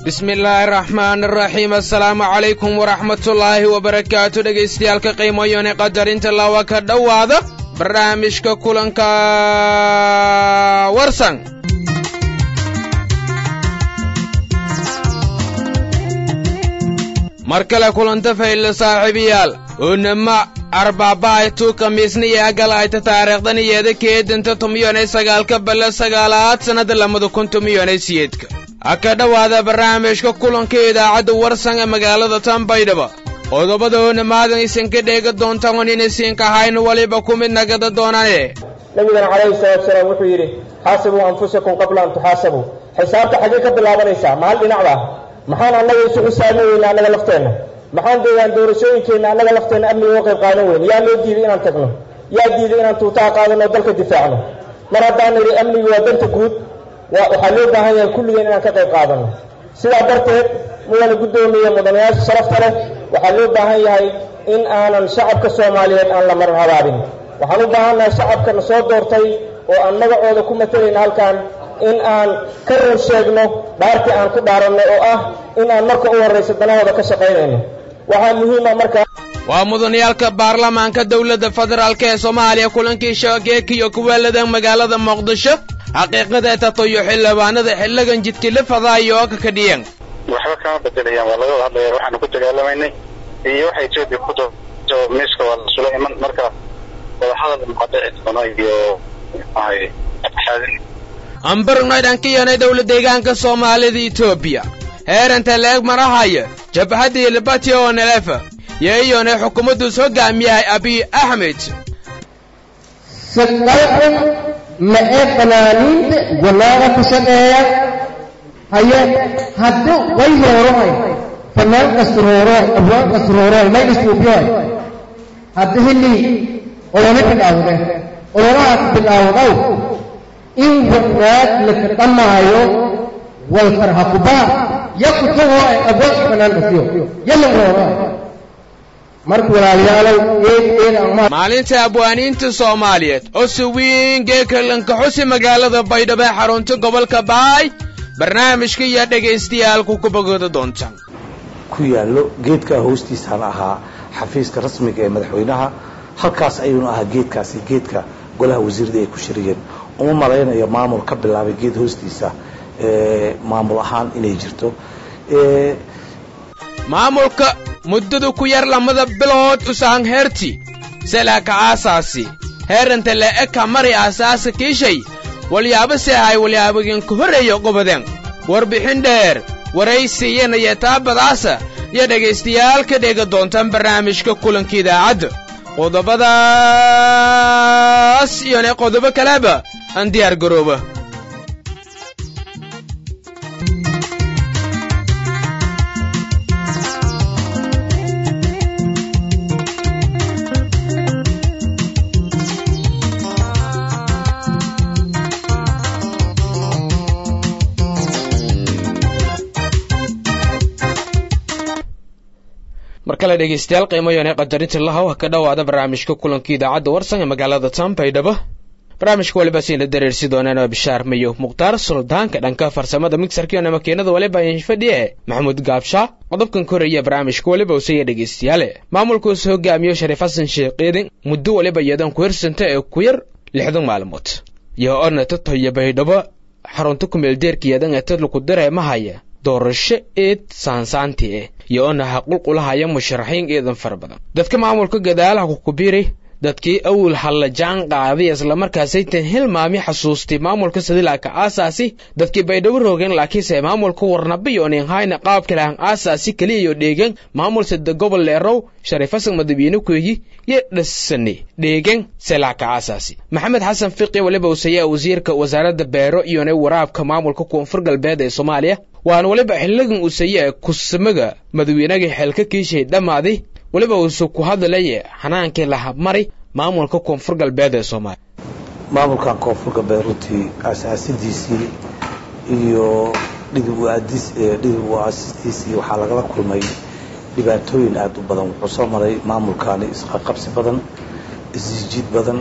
bismi illaahi araxmaan araxiim assalaamu calaykum waraxmatullaahi wabarakaatu dhegaystayaaalka qiimoyone qadarinta lawa ka dhowaada barnaamijka kulanka warsan mar kale kulanta fayla saaxiibayaal oonama arbaabaaytu khamiisniyo agalayta taariikhdaniyeeda keedanta tumiyonay sagaalka balla sagaalaad sannada lamada kun tumiyonay siyeedka ha ka dhowaada barnaamijka kulanka idaacadda warsan ee magaalada tanbaydhaba qodobada oonamaadan isinka dheega doontaan on inaysiinka ahayn waliba ku mid nagada doonane nabigana calayhi salaatu salaam wuxuu yidhi xaasibuu anfusakum qabla an tuxaasabuu xisaabta xaggee ka bilaabanaysaa mahal dhinacda maxaan annaga isu xisaabi weyna annaga lafteenna maxaan deegaan doorashooyinkeenna annaga lafteenna amniga uga qayb qaadan weyne yaa loo diiday inaan tagno yaa diiday inaan tuutaha qaadano dalka difaacno mar haddaan nidhi amnigu waa danta guud waxaa loo baahan yahay kulligeen inaan ka qayb qaadano sidaa darteed mudana guddoomiya mudanayaasha sharafta leh waxaa loo baahan yahay in aanan shacabka soomaaliyeed aan la marar habaabin waxaan u baahannahay shacabkana soo doortay oo aan magacooda ku matalayna halkan in aan ka run sheegno dhaartii aan ku dhaaranno oo ah in aan marka u horraysa danahooda ka shaqaynayno waxaa muhiima markaa waa mudanayaalka baarlamaanka dowladda federaalk ee soomaaliya kulankii shageekiyo kuweeladan magaalada muqdisho xaqiiqada tatayo xildhibaanada xilligan jidkila fadaayo oo ka kadhiyan waxba kama bedelayaan waa laga wada hadlaya waxaanu ku dagaalamaynay iyo waxa etoobiya ku doorto miiska waa lasula iman marka wadahadal muqadici doono iyo ahay xaadin ambarnayd aan ka yeelnay dowla deegaanka soomaalida etoobiya heeranta leeg marahaya jabhaddii libati oo nelefa yeeyone xukuumadduus hoggaamiyahay abiy axmed shaqayxun ma ee fanaaniinta wanaaga ku shaqeeya haye haddii way roorohay fanaan kasrooroy abwaan kasrooroy may isuubyoy haddi hillii olole bilaawde ololahaas bilaawdow in wanaag laka dhammaayo walfarha kubaa yakutagoo ay abwaanka fanaan kasiyo yalla rooroy marka walaalayaalow eed eed ama maalinta abwaaniinta soomaaliyeed oo si weyn geekalanka xusi magaalada baydhabo ee xarunta gobolka baay barnaamijka iyo dhagaystayaalku ku bogooda doontaan ku yaallo geedkaa hoostiisaan ahaa xafiiska rasmiga ee madaxweynaha halkaas ayuunu ahaa geedkaasi geedka golaha wasiirada ay ku shiriyeen uma malaynayo maamul ka bilaabay geed hoostiisa maamul ahaan inay jirto maamulka muddadu ku yar lamada bilood usahan heerti selaka aasaasi heeranta le'eka mari aasaasa kiishay walyaaba seehay walyaabaginka horreeya qobadeen warbixin dheer waraysiiyanaya taabadaasa iyo dhegaystayaal ka dheega doontaan barnaamijka kulanka idaacadda qodobadaas iyone qodobo kaleba aan diyaar garooba mar kale dhegaystayaal qiimayone qadarinta lahow ha ka dhowaada barnaamijka kulanka idaacadda warsan ee magaalada tanbaydhabo barnaamijka waliba siina dareersi doonaan oo bishaar mayo mukhtaar suldaanka dhanka farsamada migsarkiona makiinada waliba fadhiye maxamuud gaabshaa qodobkan koraya barnaamijka waliba usaya dhegaystayaale maamulkuus hogaamiyo shariif xasan sheekh ciidin muddo waliba iyadan ku hirsanta ee ku yar lixdan maalmood iyo ona tatoyo baydhabo xarunta kumeeldeerka iyadan ee tadlaku dareemahaya doorasho eed saansaanti eh iyo ona haqulqulahaya musharaxiin eedan fara badan dadka maamulka gadaalaha kukubiiray dadkii awil halla jaan qaaday islamarkaasaytan hilmaami xasuustay maamulka sadilaaka aasaasi dadkii baydhabo roogeen laakiinse maamulka warnabiyonin hayna qaabkalahan aasaasi keliyayo dheegen maamul sada gobol leerow shariifasan madabiine kuegi iyo dhasane dheegen selaaka aasaasi maxamed xasan fiqi waliba usayaa wasiirka wasaaradda beero iyone waraabka maamulka koonfur galbeed ee soomaaliya waana waliba xiligan usaya kusamaga madawiinaga xeelka kiishay dhammaaday weliba uuse ku hadlaya xanaankii lahabmari maamulka koonfur galbeed ee soomaaliya maamulkan koonfur galbeed runtii asaasidiisii iyo dhidib uadis dhidib u aasistiisii waxaa lagala kulmay dhibaatooyin aada u badan wuxuu soo maray maamulkaani isqaqabsi badan isjiid badan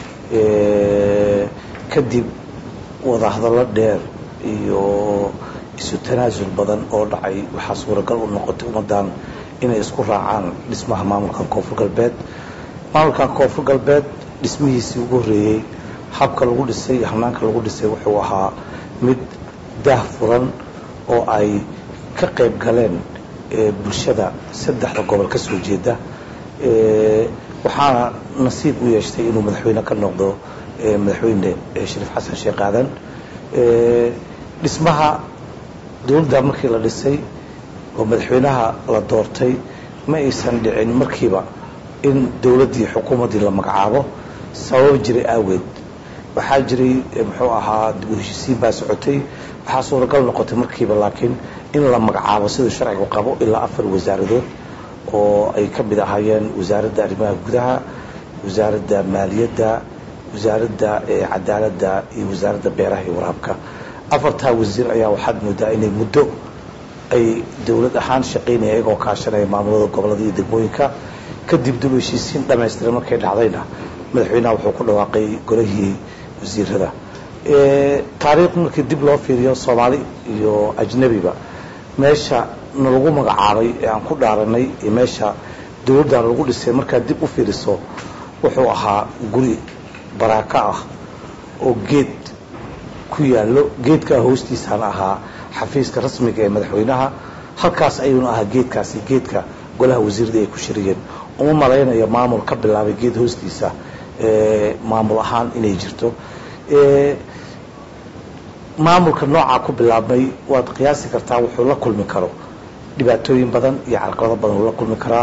kadib wadahadallo dheer iyo isu tanaasul badan oo dhacay waxaa suuragal u noqotay ummaddan inay isku raacaan dhismaha maamulka koonfur galbeed maamulkan koonfur galbeed dhismihiisii ugu horreeyey habka lagu dhisay iyo hanaanka lagu dhisay wuxuu ahaa mid daah furan oo ay ka qayb galeen bulshada saddexda gobol ka soo jeeda waxaana nasiib u yeeshtay inuu madaxweyne ka noqdo madaxweyne shariif xasan sheekh aadan dhismaha dowladda markii la dhisay oo madaxweynaha la doortay ma aysan dhicin markiiba in dowladdii xukuumaddii la magacaabo sabab jiray aaweed waxaa jiray muxuu ahaa dib u heshisiin baa socotay waxaa suuragal noqotay markiiba laakiin in la magacaabo siduu sharcigu qabo ilaa afar wasaaradood oo ay ka mid ahaayeen wasaaradda arrimaha gudaha wasaaradda maaliyadda wasaaradda cadaaladda iyo wasaaradda beeraha iyo waraabka afartaa wasiir ayaa waxaad moodaa inay muddo ay dowlad ahaan shaqaynaya iyagoo kaashanaya maamulada gobolada iyo degmooyinka kadib dib u heshiisiin dhamaystiran markay dhacdayna madaxweynaha wuxuu ku dhawaaqay golihii wasiirada taariikh markii dib loo fiiriyo soomaali iyo ajnabiba meesha nalagu magacaabay ee aan ku dhaaranay iyo meesha dowladdan lagu dhisay markaad dib u fiiriso wuxuu ahaa guri baraako ah oo geed ku yaallo geedkaa hoostiisaan ahaa xafiiska rasmiga ee madaxweynaha halkaas ayuuna ahaa geedkaasi geedka golaha wasiirada ay ku shiriyeen uma malaynaya maamul ka bilaabay geed hoostiisa maamul ahaan inay jirto maamulka noocaa ku bilaabmay waad qiyaasi kartaa wuxuu la kulmi karo dhibaatooyin badan iyo carqalado badan uu la kulmi karaa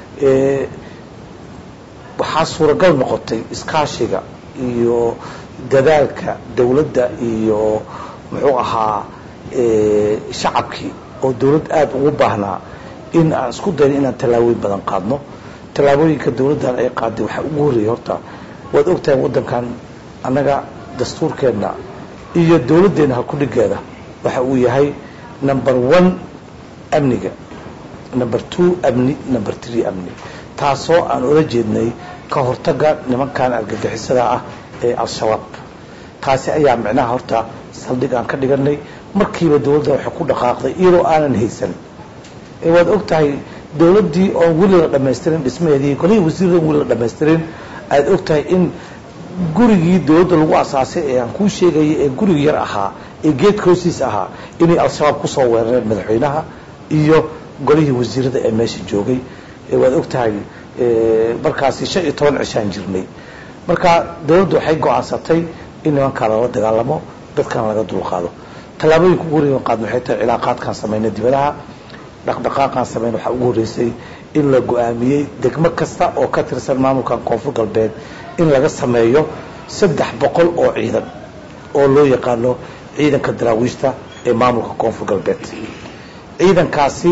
waxaa suuragal noqotay iskaashiga iyo dadaalka dowladda iyo muxuu ahaa shacabkii oo dowlad aada ugu baahnaa in aan isku dayno inaan tallaabooyin badan qaadno tallaabooyinka dowladdan ay qaaday waxaa ugu horreeyay horta waad ogtahay waddankan annaga dastuurkeenna iyo dowladdeenna halkudhigeeda waxa uu yahay number one amniga number two amni number three amni taasoo aan ola jeednay ka hortagga nimankan argagixisada ah ee al-shabaab taasi ayaa micnaha horta saldhig aan ka dhiganay markiiba dowladda waxay ku dhaqaaqday iyadoo aanan haysan waad og tahay dowladdii oon weli la dhamaystirin dhismaheedii golihii wasiirada weli la dhamaystirin aad og tahay in gurigii dowladda lagu asaasay ee aan kuu sheegayay ee gurigi yar ahaa ee geedka hoostiisa ahaa inay al-shabaab kusoo weerareen madaxweynaha iyo golihii wasiirada ee meesha joogay waad og tahay markaasi shan iyo toban cishaan jirnay marka dowladdu waxay go-aansatay in nimankaa lala dagaalamo dadkana laga dulqaado tallaabooyinka ugu horreeyan qaadna waxay tahay cilaaqaadkaan samayna dibadaha dhaqdhaqaaqaan samayna waxaa ugu horreysay in la go-aamiyey degmo kasta oo ka tirsan maamulkan koonfur galbeed in laga sameeyo saddex boqol oo ciidan oo loo yaqaano ciidanka daraawiishta ee maamulka koonfur galbeed ciidankaasi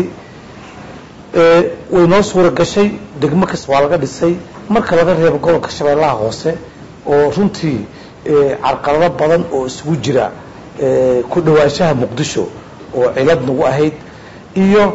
way noo suura gashay degmo kasta waa laga dhisay marka laga reebo gobolka shabeellaha hoose oo runtii carqalado badan oo isugu jira ku dhawaanshaha muqdisho oo cilad nagu ahayd iyo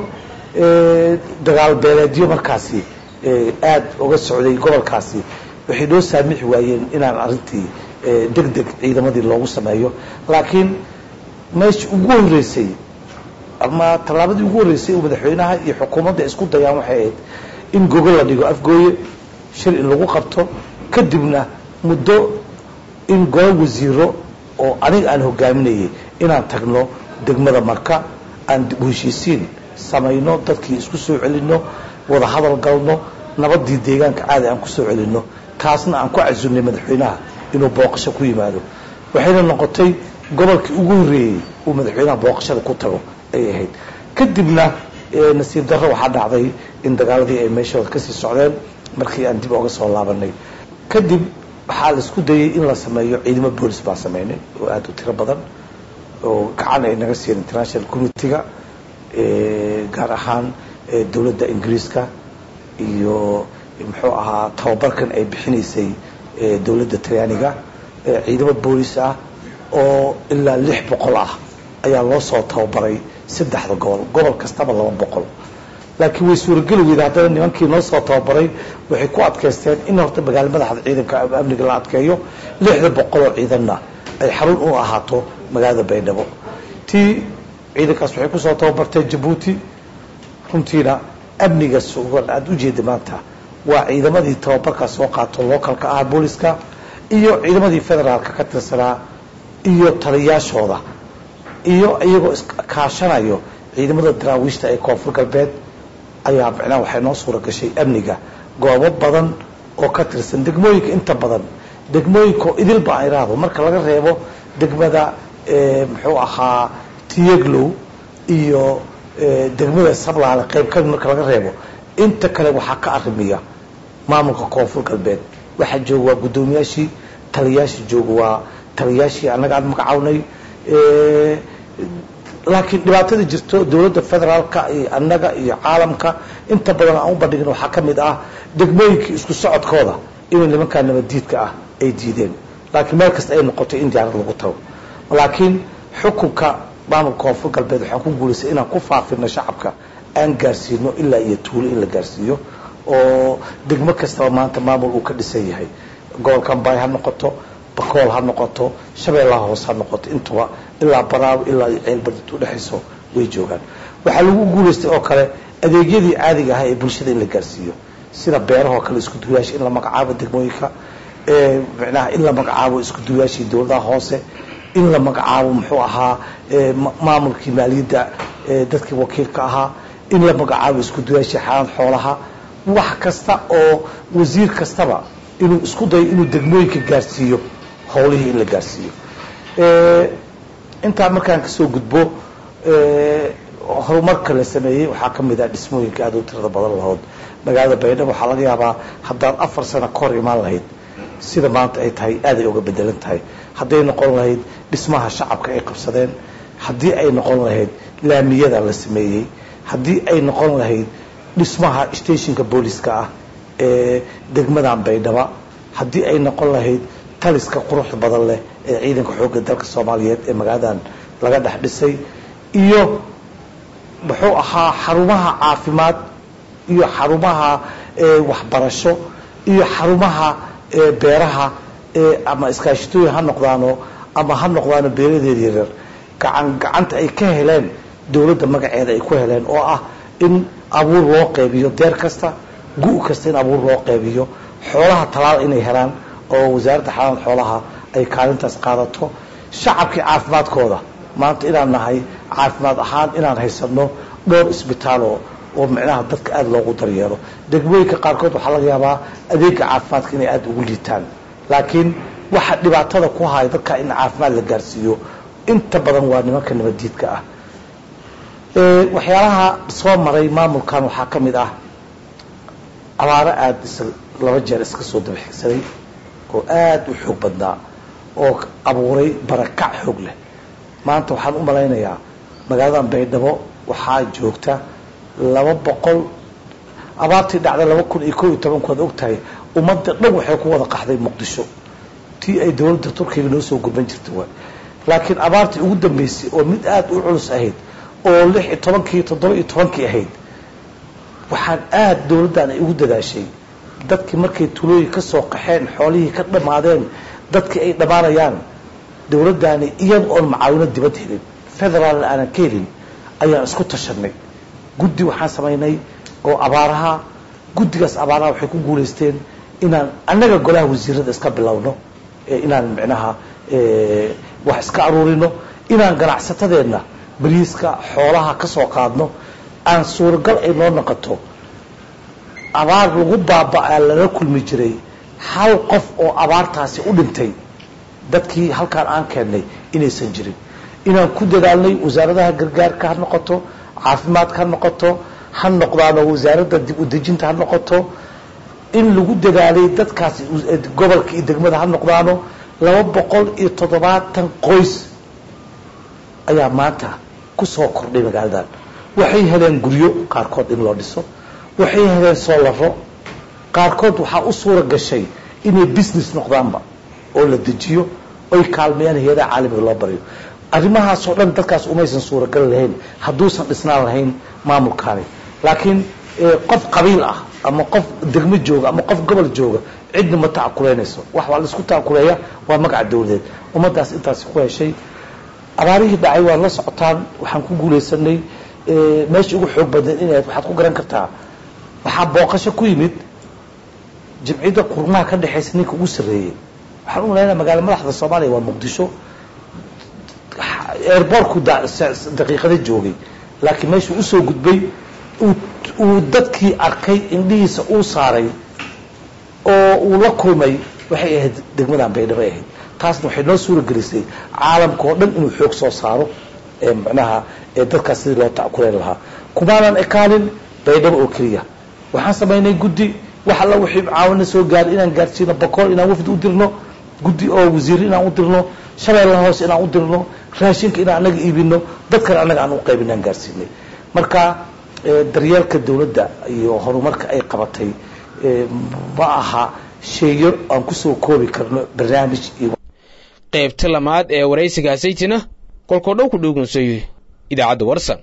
dagaal beeleedyo markaasi aada uga socday gobolkaasi waxay noo saamixi waayeen inaan arrintii deg deg ciidamadii loogu sameeyo laakiin meesha ugu horreysay ama tallaabadii ugu horreysay oo madaxweynaha iyo xukuumadda isku dayaan waxay ahayd in gogol la dhigo afgooye shir in lagu qabto kadibna muddo in golo wasiiro oo aniga aan hogaaminayay inaan tagno degmada marka aan dib u heshiisiin samayno dadkii isku soo celinno wada hadal galno nabadii deegaanka caadi aan ku soo celinno taasna aan ku casunnay madaxweynaha inuu booqasho ku yimaado waxayna noqotay gobolkii ugu horreeyey uu madaxweynaha booqashada ku tago ay ahayd kadibna nasiib darro waxaa dhacday in dagaaladii ay meeshooda kasii socdeen markii aan dib oga soo laabanay kadib waxaa la isku dayay in la sameeyo ciidamo boolis baan sameynay oo aada u tiro badan oo gacan ay naga siiyeen international communitiga gaar ahaan dowladda ingiriiska iyo muxuu ahaa tababarkan ay bixinaysay dowladda talyaaniga ciidamo boolis ah oo ilaa lix boqol ah ayaa loo soo tababaray saddexda gobol gobol kastaba laba boqol laakiin way suurageli weyda haddana nimankii noo soo tababaray waxay ku adkaysteen in horta magaalo madaxda ciidanka amniga la adkeeyo lixda boqol oo ciidanna ay xarun u ahaato magaalada baydhabo tii ciidankaas waxay kusoo tababarteen jabuuti runtiina amniga sugan aada ujeeda maanta waa ciidamadii tababarkaas soo qaato localka ah booliska iyo ciidamadii federaalka ka tirsanaa iyo taliyaashooda iyo iyagoo iskaashanayo ciidamada daraawiishta ee koonfur galbeed ayaa micnaha waxay noo suura gashay amniga goobo badan oo ka tirsan degmooyinka inta badan degmooyinka idilba aan iraahdo marka laga reebo degmada muxuu ahaa tiyeglow iyo degmada sablaale qayb ka marka laga reebo inta kale waxaa ka arrimiya maamulka koonfur galbeed waxaa jooga waa guddoomiyaashii taliyaashii jooga waa taliyaashii annaga aan magacawnay laakiin dhibaatada jirto dowladda federaalka iyo annaga iyo caalamka inta badan aan u bandhigin waxaa ka mid ah degmooyinkii isku socodkooda inay nimankaa nabaddiidka ah ay diideen laakiin meel kasta ay noqotay in diyaarad lagu tago laakiin xukunka maamulka koonfur galbeed waxaan ku guulaystay inaan ku faafino shacabka aan gaarsiino ilaa iyo tuulo in la gaarsiiyo oo degmo kastaba maanta maamul uu ka dhisan yahay gobolka ambay ha noqoto bakool ha noqoto shabeellaha hoose ha noqoto intuba ilaa baraawo ilaa iyo ceelbardid udhexayso way joogaan waxaa lagu guulaystay oo kale adeegyadii caadiga ahaa ee bulshada in la gaarsiiyo sida beerahoo kale isku duwayaasha in la magacaabo degmooyinka micnaha in la magacaabo isku duwayaashii dowladaha hoose in la magacaabo muxuu ahaa maamulkii maaliyadda dadkii wakiilka ahaa in la magacaabo isku duwayaashii xaalad xoolaha wax kasta oo wasiir kastaba inuu isku dayo inuu degmooyinka gaarsiiyo howlihii in la gaarsiiyo intaa markaan kasoo gudbo horumarka la sameeyey waxaa ka mid ah dhismooyinka aada u tirada badan lahood magaalada baydhabo waxaa laga yaabaa haddaad afar sano ka hor imaan lahayd sida maanta ay tahay aaday uga bedelan tahay hadday noqon lahayd dhismaha shacabka ay qabsadeen haddii ay noqon lahayd laamiyada la sameeyey haddii ay noqon lahayd dhismaha stationka booliska ah ee degmadan baydhaba haddii ay noqon lahayd taliska quruxda badan leh ee ciidanka xoogga dalka soomaaliyeed ee magaaladan laga dhex dhisay iyo muxuu ahaa xarumaha caafimaad iyo xarumaha waxbarasho iyo xarumaha beeraha ama iskaashitooyin ha noqdaano ama ha noqdaano beeradeeda yaryar gacan gacanta ay ka heleen dowladda magaceeda ay ku heleen oo ah in abuur loo qeybiyo deer kasta gu- kasta in abuur loo qeybiyo xoolaha talaal inay helaan oo wasaaradda xanaanada xoolaha ay kaalintaas qaadato shacabkii caafimaadkooda maanta inaan nahay caafimaad ahaan inaan haysano dhowr isbitaalo oo micnaha dadka aada loogu daryeelo degmooyinka qaarkood waxaa laga yaabaa adeega caafimaadka inay aada ugu liitaan laakiin waxa dhibaatada ku haya dadka in caafimaad la gaarsiiyo inta badan waa nimanka nabaddiidka ah waxyaalaha soo maray maamulkan waxaa ka mid ah abaaro aada is laba jeer iska soo dabaxigsaday oo aada u xoog badnaa oo abuuray barakac xoog leh maanta waxaan u malaynayaa magaaladan baydhabo waxaa joogta laba boqol abaartii dhacday laba kun iyo kow iyo tobanku waad ogtahay ummadda dhan waxay ku wada qaxday muqdisho tii ay dowladda turkiga noo soo gurban jirta waay laakiin abaartii ugu dambeysay oo mid aada u culus ahayd oo lix iyo tobankii toddoba iyo tobankii ahayd waxaan aada dowladdan ay ugu dadaashay dadkii markay tulooyin ka soo qaxeen xoolihii ka dhammaadeen dadkii ay dhammaanayaan dowladdaani iyada oon macaawino dibad helin federaalna aanan ka helin ayaan isku tashanay guddi waxaan samaynay oo abaaraha guddigaas abaaraha waxay ku guulaysteen inaan annaga golaha wasiirada iska bilowno inaan micnaha wax iska aruurino inaan ganacsatadeenna bariiska xoolaha ka soo qaadno aan suuragal ay noo noqoto abaar lagu baaba-aa lala kulmi jiray hal qof oo abaartaasi u dhintay dadkii halkaan aan keennay inaysan jirin inaan ku dadaalnay wasaaradaha gargaarka ha noqoto caafimaadka ha noqoto ha noqdaano wasaaradda dib udejinta ha noqoto in lagu dadaalay dadkaasi gobolka iyo degmada ha noqdaano laba boqol iyo toddobaatan qoys ayaa maanta ku soo kordhay magaaladan waxay heleen guryo qaarkood in loo dhiso waxay heleen soolaro qaarkood waxaa u suura gashay inay business noqdaanba oo la dejiyo oy kaalmeeyaan hay-adaha caalamiga loo baryo arrimahaasoo dhan dadkaas umaysan suuragal lahayn hadduusan dhisnaan lahayn maamulkaani laakiin qof qabiil ah ama qof degmo jooga ama qof gobol jooga cidna ma tacakuleynayso wax waa laisku tacakuleeya waa magaca dawladeed ummaddaas intaasi ku heshay abaarihii dhacay waad la socotaan waxaan ku guulaysanay meeshii ugu xoog badneed inayd waxaad ku garan kartaa waxaa booqasho ku yimid jimciyadda qurmaha ka dhexaysa ninka ugu sarreeyey waxaan u malaynaya magaala madaxda soomaaliya waa muqdisho airbortku daqiiqada joogay laakiin meeshuu usoo gudbay uu dadkii arkay indhihiisa uu saaray oo uu la kulmay waxay ahayd degmadan baydhabo ahayd taasna waxay noo suura gelisay caalamka oo dhan inuu xoog soo saaro manaha dadkaas sidii loo takuleen lahaa kumaanan ekaanin baydhabo oo keliya waxaan samaynay guddi wax alla wixii caawina soo gaaray inaan gaarsiino bokool inaan wafdi u dirno guddi oo wasiir inaan u dirno shabeellaha hoose inaan u dirno raashinka inaan anaga iibino dadkana annaga aan u qaybin aan gaarsiinay marka daryeelka dawladda iyo horumarka ay qabatay ma aha sheeyo aan kusoo koobi karno barnaamij iyo qaybta lamaad ee waraysigaasaytina kolkoo dhow ku dhowgunsayo idaacadda warsan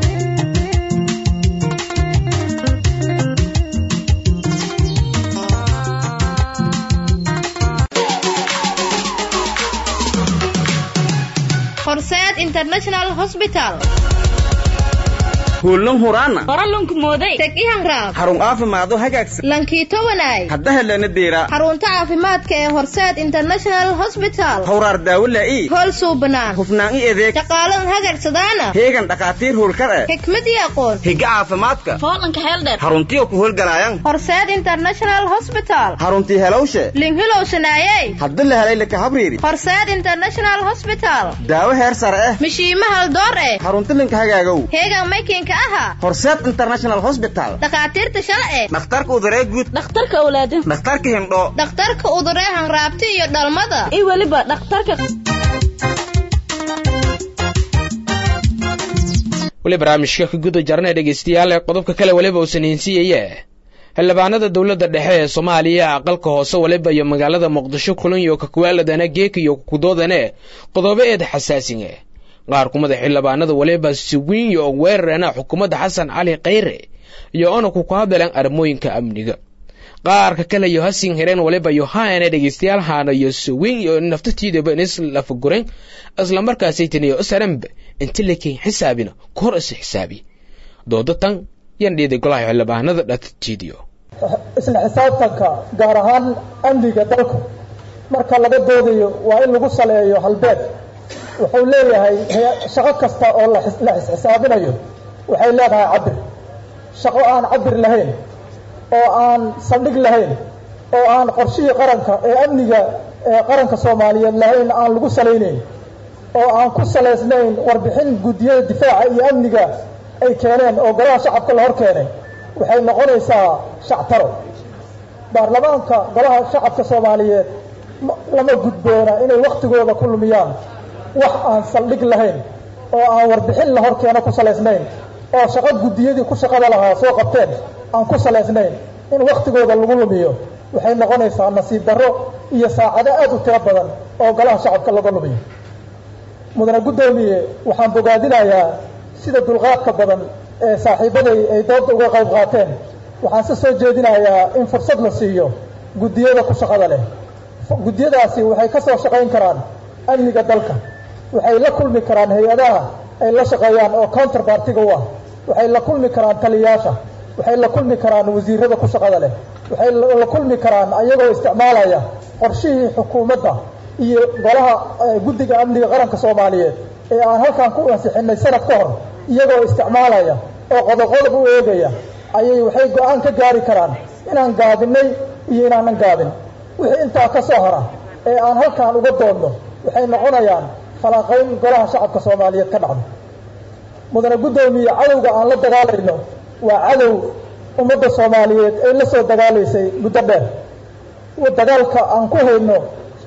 horseed international hosbital huullun huraana qoralunku mooday teg ihanraab xarun caafimaado hagaagsan lankiito wanaay hadda helana deera xarunta caafimaadka ee horseed international hosbital hawraar daawo laa'i hool suubanaan hufnaan i adeeg shaqaaladan hagagsadaana heegan dhakhaatiir hoolkar eh xikmad iyo aqoon higa caafimaadka foolanka heeldheer xaruntiyo ku howlgalaayan horseed international hosbital xaruntii helowshe linhilow shanaayey hadda la helay laka habriiri horseed international hosbital daawo heer sare eh mishiima haldoor eh xarunti linka hagaagow heegan maykinka aha horseed international hosbital dhakhaatiirta shalce dhakhtarka uduree guud dhakhtarka awlaadin dhakhtarka hindhoo dhakhtarka uduree hanraabti iyo dhalmada iyo weliba dhakhtarka weli barnaamijka ka guda jarnay dhegaystayaal ee qodobka kale weliba uusan hinsiyaye xildhibaanada dowladda dhexe ee soomaaliya aqalka hoose waliba iyo magaalada muqdisho kulan iyo kakuwaaladana geeka iyo kukudoodane qodobo eed xasaasinge qaar kumada xildhibaanada waliba siwiin iyo weerarana xukuumadda xasan cali khayre iyo onaku ku hadleen arrimooyinka amniga qaarka kale iyo hasin hireen waliba iyo haana dhegaystayaal haana iyo siwiin iyo naftatiidaba inis lafaguren islamarkaasaytan iyo isaranba inta lakeyn xisaabina kahor isa xisaabi dooda tan yan dhiiday golaha xildhibaanada dhatatiidiyo isla xisaabtanka gaar ahaan amniga dalka marka laga doodayo waa in lagu saleeyo halbeed wuxuu leeyahay shaqo kasta oo la xisxisaabinayo waxay leedahay cabir shaqo aan cabir lahayn oo aan saldhig lahayn oo aan qorshihii qaranka ee amniga ee qaranka soomaaliyeed lahayn aan lagu salaynayn oo aan ku salaysnayn warbixin guddiyada difaaca iyo amniga ay keeneen oo golaha shacabka la hor keenay waxay noqonaysaa shactaro baarlamaanka golaha shacabka soomaaliyeed lama gudboona inay waktigooda ku lumiyaan wax aan saldhig lahayn oo aan warbixin la hor keeno ku salaysnayn oo shaqo guddiyadii ku shaqada lahaa soo qabteen aan ku salaysnayn in waktigooda lagu lumiyo waxay noqonaysaa nasiib darro iyo saacado aad u tiro badan oo golaha shacabka laga lumiyo mudane guddoomiye waxaan bogaadinayaa sida dulqaadka badan ee saaxiibaday ay dooda uga qayb qaateen waxaan se soo jeedinayaa in fursad la siiyo guddiyada ku shaqada leh guddiyadaasi waxay ka soo shaqayn karaan amniga dalka waxay la kulmi karaan hay-adaha ay la shaqeeyaan oo counterbartiga u ah waxay la kulmi karaan taliyayaasha waxay la kulmi karaan wasiirada ku shaqada leh waxay la kulmi karaan ayagoo isticmaalaya qorshihii xukuumadda iyo golaha guddiga amniga qaranka soomaaliyeed ee aan halkan ku ansixinay sanad ka hor iyagoo isticmaalaya oo qodob-qodob u eegaya ayay waxay go-aan ka gaari karaan inaan gaabinay iyo inaanan gaabin wixii intaa ka soo hara ee aan halkan uga doodno waxay noqonayaan falaaqayn golaha shacabka soomaaliyeed ka dhacdo mudane guddoomiye cadowga aan la dagaalayno waa cadow ummadda soomaaliyeed ay la soo dagaalaysay muddo dheer dagaalka aan ku hayno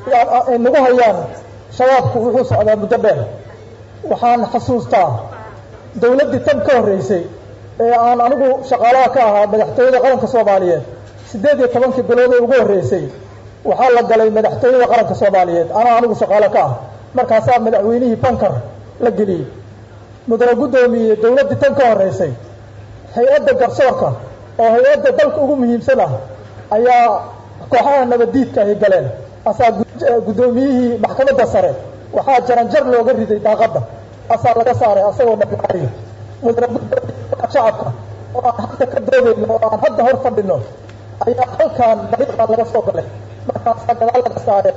ay nagu hayaan shabaabku wuxuu socdaa muddo dheer waxaan xasuustaa dawladdii tan ka horreysay ee aan anigu shaqaalaha ka ahaa madaxtooyada qaranka soomaaliyeed siddeed iyo tobankii bilood ee ugu horreysay waxaa la galay madaxtooyada qaranka soomaaliyeed anaa anigu shaqaalo ka ah markaasaa madaxweynihii bankar la geliyey mudane guddoomiye dawladdii tan ka horreysay hay-adda garsoorka oo hay-adda dalka ugu muhiimsan ah ayaa kooxaha nabaddiidka ay galeen asaa guddoomiyihii maxkamadda sare waxaa jaranjar looga riday daaqadda asaa laga saaray asagoo dhaqaariya mudane shacabka oo aan hadda ka doodayno oo aan hadda hor fadhino ayaa halkan dariiqaa laga soo galay markaasaa gadaal laga saaray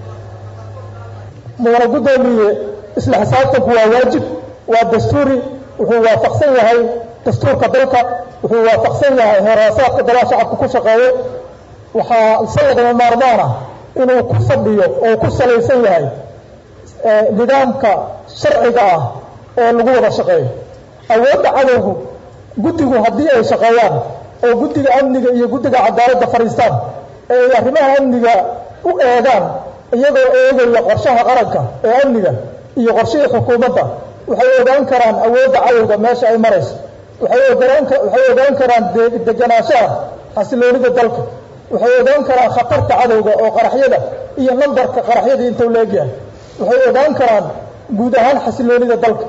mudane guddoomiye isla xisaabtanku waa waajib waa dastuuri wuxuu waafaqsan yahay dastuurka dalka wuxuu waafaqsan yahay heeraasaadka dalaha shacabka ku shaqeeyo waxaa ise lagama maarmaan ah inuu ku fadhiyo oo ku salaysan yahay nidaamka sharciga ah oo lagu wada shaqeeyo awoodda cadowgu guddigu haddii ay shaqeeyaan oo guddiga amniga iyo guddiga cadaaladda fadhiistaan ee ay arrimaha amniga u eegaan iyagoo eegaya qorshaha qaranka ee amniga iyo qorshihii xukuumadda waxay ogaan karaan awoodda cadowga meesha ay marayso waxay ogaan waxay ogaan karaan deganaanshaha xasiloonida dalka waxay ogaan karaan khatarta cadowga oo qaraxyada iyo nambarka qaraxyadii intuu leegyahay waxay ogaan karaan guud ahaan xasiloonida dalka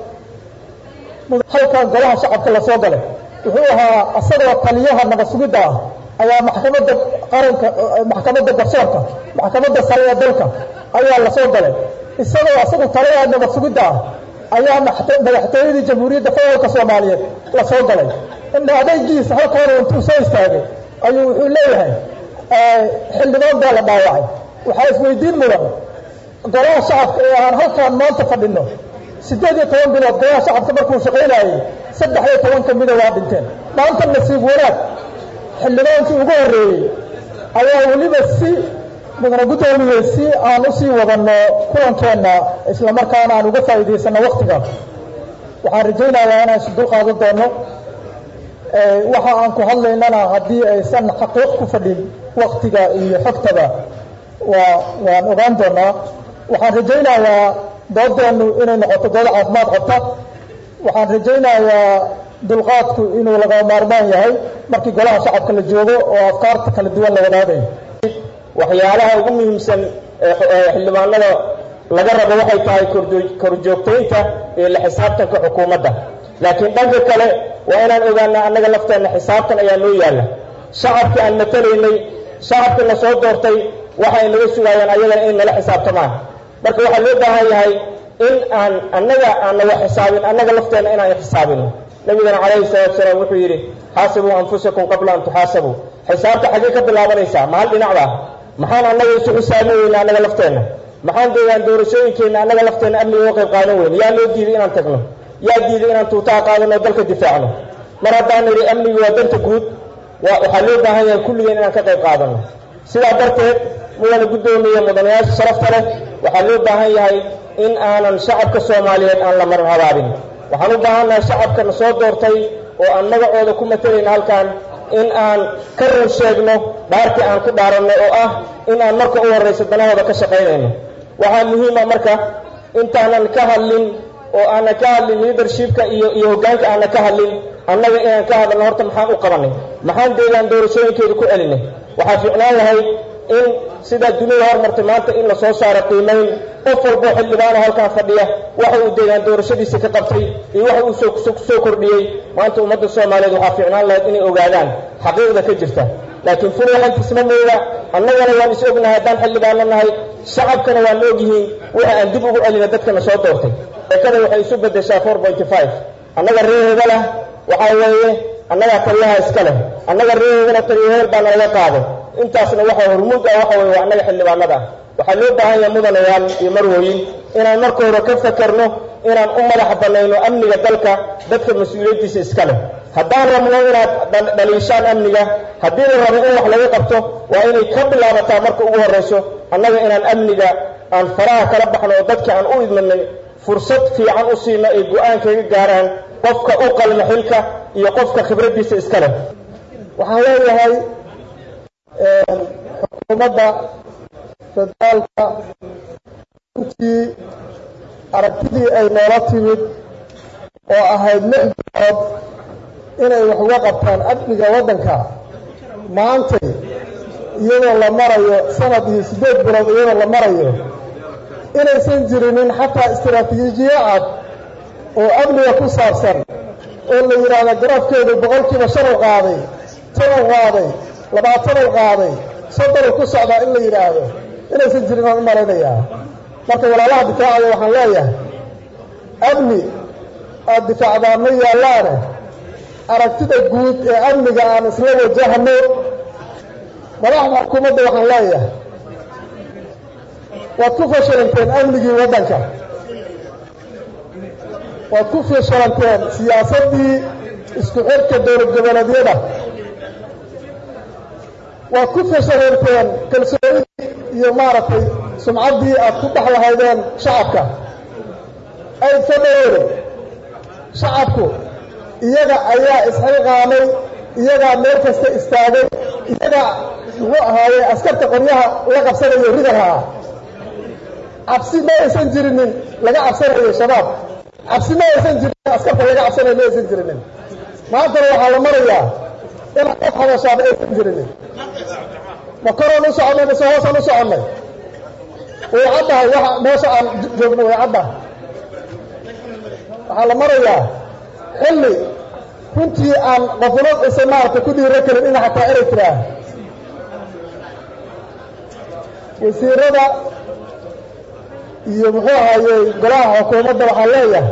halkan golaha shacabka lasoo galay wuxuu ahaa asagoo taliyaha nabad sugidda ah ayaa maxkamadda qaranka maxkamadda garsoorka maxkamadda sare ee dalka ayaa lasoo galay isagoo asagu taliyaha nabad sugidda ah ayaa madaxtooyadii jamhuuriyadda federaalka soomaaliyeed lasoo galay indha adaygiisa halkaanu intuu soo istaagay ayuu wuxuu leeyahay xildhibaan baa la dhaawacay waxaa isweydiin mudan golaha shacabka ee aan halkaan maanta fadhino siddeed iyo toban bilood golaha shacabka markuu shaqaynayay saddex iyo toban ka mida waa dhinteen maanta nasiib wanaag xildhibaankii ugu horreeyey ayaa weliba si mudana guddoomiye si aan usii wadanno kulankeenna islamarkaana aan uga faa'iidaysanno waktiga waxaan rajaynayaa inaan isu dul qaadan doono waxa aan ku hadlaynana haddii aysan xaqiiq ku fadhin waktiga iyo xogtaba waa waan ogaan doonaa waxaan rajaynayaa doodeennu inay noqoto dood caafimaad qabta waxaan rajaynayaa dulqaadku inuu laga maarmaan yahay markii golaha shacabka la joogo oo afkaarta kala duwan la wadaagayo waxyaalaha ugu muhiimsan ee xildhibaanada laga rabo waxay tahay korjoogtaynta iyo la xisaabtanka xukuumadda laakiin dhanka kale waa inaan ogaanaa annaga lafteenna xisaabtan ayaa noo yaalla shacabkii aan matalaynay shacabkii na soo doortay waxay naga sugaayaan ayagana in nala xisaabtamaan marka waxaa loo baahan yahay in aan annaga aan naga xisaabin annaga lafteenna inaan xisaabino nabigana calayhi salaatu salaam wuxuu yidhi xaasibuu anfusakum qabla an tuxaasabuu xisaabta xaggee ka bilaabanaysaa mahal dhinacda maxaan annaga isu xisaabin weyna annaga lafteenna maxaan deegaan doorashooyinkeenna annaga lafteenna amniga uga qayb qaadan weyne yaa loo diiday inaan tagno yaa diiday inaan tuutaha qaadano dalka difaacno mar haddaan nidhi amnigu waa danta guud waxaa loo baahan yahay kulligeen inaan ka qayb qaadano sidaa darteed mudana guddoomiye mudanayaasha sharafta leh waxaa loo baahan yahay in aanan shacabka soomaaliyeed aan la marin habaabin waxaan u baahannahay shacabkana soo doortay oo aan magacooda ku matalayna halkan in aan ka run sheegno dhaartii aan ku dhaaranno oo ah in aan marka u horrayso danahooda ka shaqaynayno waxaa muhiima marka intaanan ka hadlin oo aanan ka hadlin leadershipka iyo iyo hoggaanka aanan ka hadlin annaga inaan ka hadalno horta maxaan u qabanay maxaan deegaan doorashooyinkeedu ku celinay waxaa fiicnaan lahayd in sidaa dunida hormartay maanta in la soo saaro qiimayn qof walboo xildhibaano halkaan fadhiya waxa uu deegaan doorashadiisa ka qabtay iyo waxa uu soo soo kordhiyey maanta ummadda soomaaliyeed waxaa fiicnaan lahayd inay ogaadaan xaqiiqda ka jirta laakiin fulaxantiisma mooda annagana waan is ognahay haddaan xildhibaano nahay shacabkana waan la ogyihiin waxa aan dib ugu celina dadkana soo doortay eekada waxay isu beddeshaa four pointy five annaga reeheeda lah waxaa weeye annagaa taliyaha iska leh annaga reeheedana taliyaheer baa nalaga qaaday intaasna waxa hormuud ah waxa weye waa annaga xildhibaanada ah waxaa loo baahan yahay mudanayaal iyo marwooyin inaan marka hore ka fakarno inaan u madax bannayno amniga dalka dadka mas-uuliyaddiisa iska leh haddaan rabno inaad dhaliishaan amniga haddii la rabo in wax laga qabto waa inay ka bilaabataa marka ugu horrayso annaga inaan amniga aan faraha kala baxno oo dadka aan u idmanay fursad fiican u siino ay go-aan kaga gaaraan qofka u qalma xilka iyo qofka khibraddiisa iska leh waxaan leeyahay xukuumadda federaalka runtii aragtidii ay noola timid oo ahayd lix bilood inay wax uga qabtaan amniga waddanka maantay iyadoo la marayo sanad iyo siddeed bilood iyadoo la marayo inaysan jirinin xataa istiraatiijiye cad oo amniga ku saabsan oo la yidhaahdo garafkeedu boqolkiiba shan u qaaday tan u qaaday labaatan u qaaday soddon u ku socdaa in la yidhaahdo inaysan jirin aan u malaynayaa marka walaalaha difaacaya waxaan leeyahay amni aada difaacdaan ma yaallaane aragtida guud ee amniga aan isla wajahno madaxda xukuumadda waxaan leeyahay waad ku fashalanteen amnigii waddanka waad ku fashalanteen siyaasaddii isku xirka dowlad goboleedyada waad ku fashalanteen kalsoonidii iyo maaragtay sumcaddii aad ku dhex lahaydeen shacabka ayd ka dhaweere shacabku iyaga ayaa isxilqaamay iyagaa meel kasta istaagay iyagaa muxuu ahaaye askarta qoryaha la qabsanayo rida lahaa cabsi ma aysan jirinin laga cabsanayo shabaab cabsi ma aysan jirinin askarta laga cabsanayo ma aysan jirinin maantana waxaa la marayaa inaad qof hadashaaba aysan jirinin ma koraan u soconnay mase hoosaan u soconnay way caddahay waxa meesha aan joogno way caddahay waxaa la marayaa xilli runtii aan qofuna isa maaragtay ku dhiiro karin ina xataa erey tiraa wasiirada iyo muxuu ahaayey golaha xukuumadda waxaan leeyahay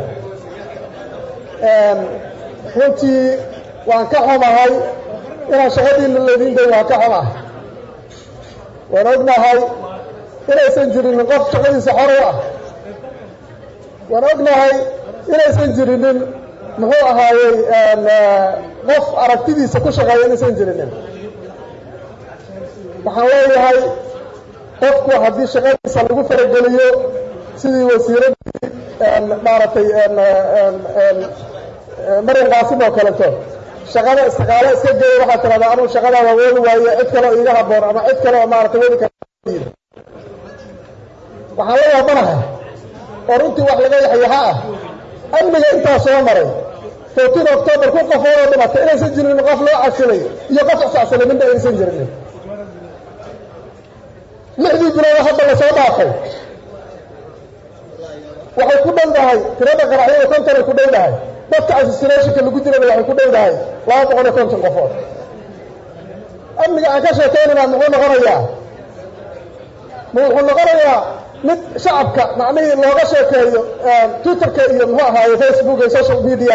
runtii waan ka xumahay inaan shaqadiina laydin dayn waan ka xumahay waan ognahay inaysan jirinin qof shaqadiisa xor u ah waan ognahay inaysan jirinin muxuu ahaayey qof aragtidiisa ku shaqeeya inaysan jirinin waxaan leeyahay qofku haddii shaqadiisa lagu farageliyo sidii wasiiradii maaragtay marin qaasim oo kaleto shaqada istiqaalo iska geeya waxaad tirahdaa anugu shaqadaa waa woodi waaye cid kale oo iiga haboon ama cid kale oo maaragtay wadi kara waxaan la yaabanahay oo runtii wax laga yaxyaxa ah amniga intaa soo maray fourteen october ku qofoodoo dhimatay inaysan jirinin qof loo casilay iyo qof isacsilay midna aysan jirinin lixdii bilood hadda la soo dhaafay waxay ku dhow dahay tirada qaraxyada kontonay ku dhow dahay dadka assassinationka lagu dirana waxay ku dhow dahay laba boqol iyo konton qofood amniga aan ka sheekaynayna muxuu noqonayaa ma wuxuu noqonayaa mid shacabka macnihii looga sheekeeyo twitterka iyo muxuu ahaaye facebook iyo social media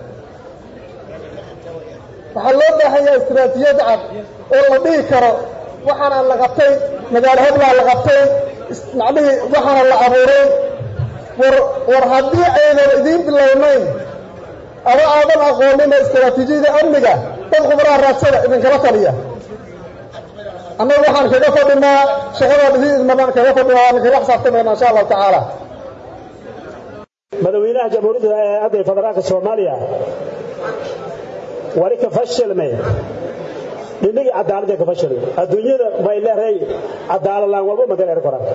waxaa loo baahan yahay istiraatijiyad cad oo la dhihi karo waxaana la qabtay magaalo heblaa la qabtay macnihii waxaana la abuuray war war haddii aynan idiin bilownayn ama aadan aqoonina istiraatiijiyada amniga dad khubaraha raadsada idinkala taliya annagu waxaan kaga fadhinaa shaqadaan idiin idmadaan kaga fadhinaa waan kaga xisaabtamayna insha allahu tacaala madaxweynaha jamhuuriyadda ee hadda federaalka soomaaliya wali ka fashilmay dhindhigii cadaaladda ka fashilmay adduunyada way leedahay cadaalad laan walba magal er koran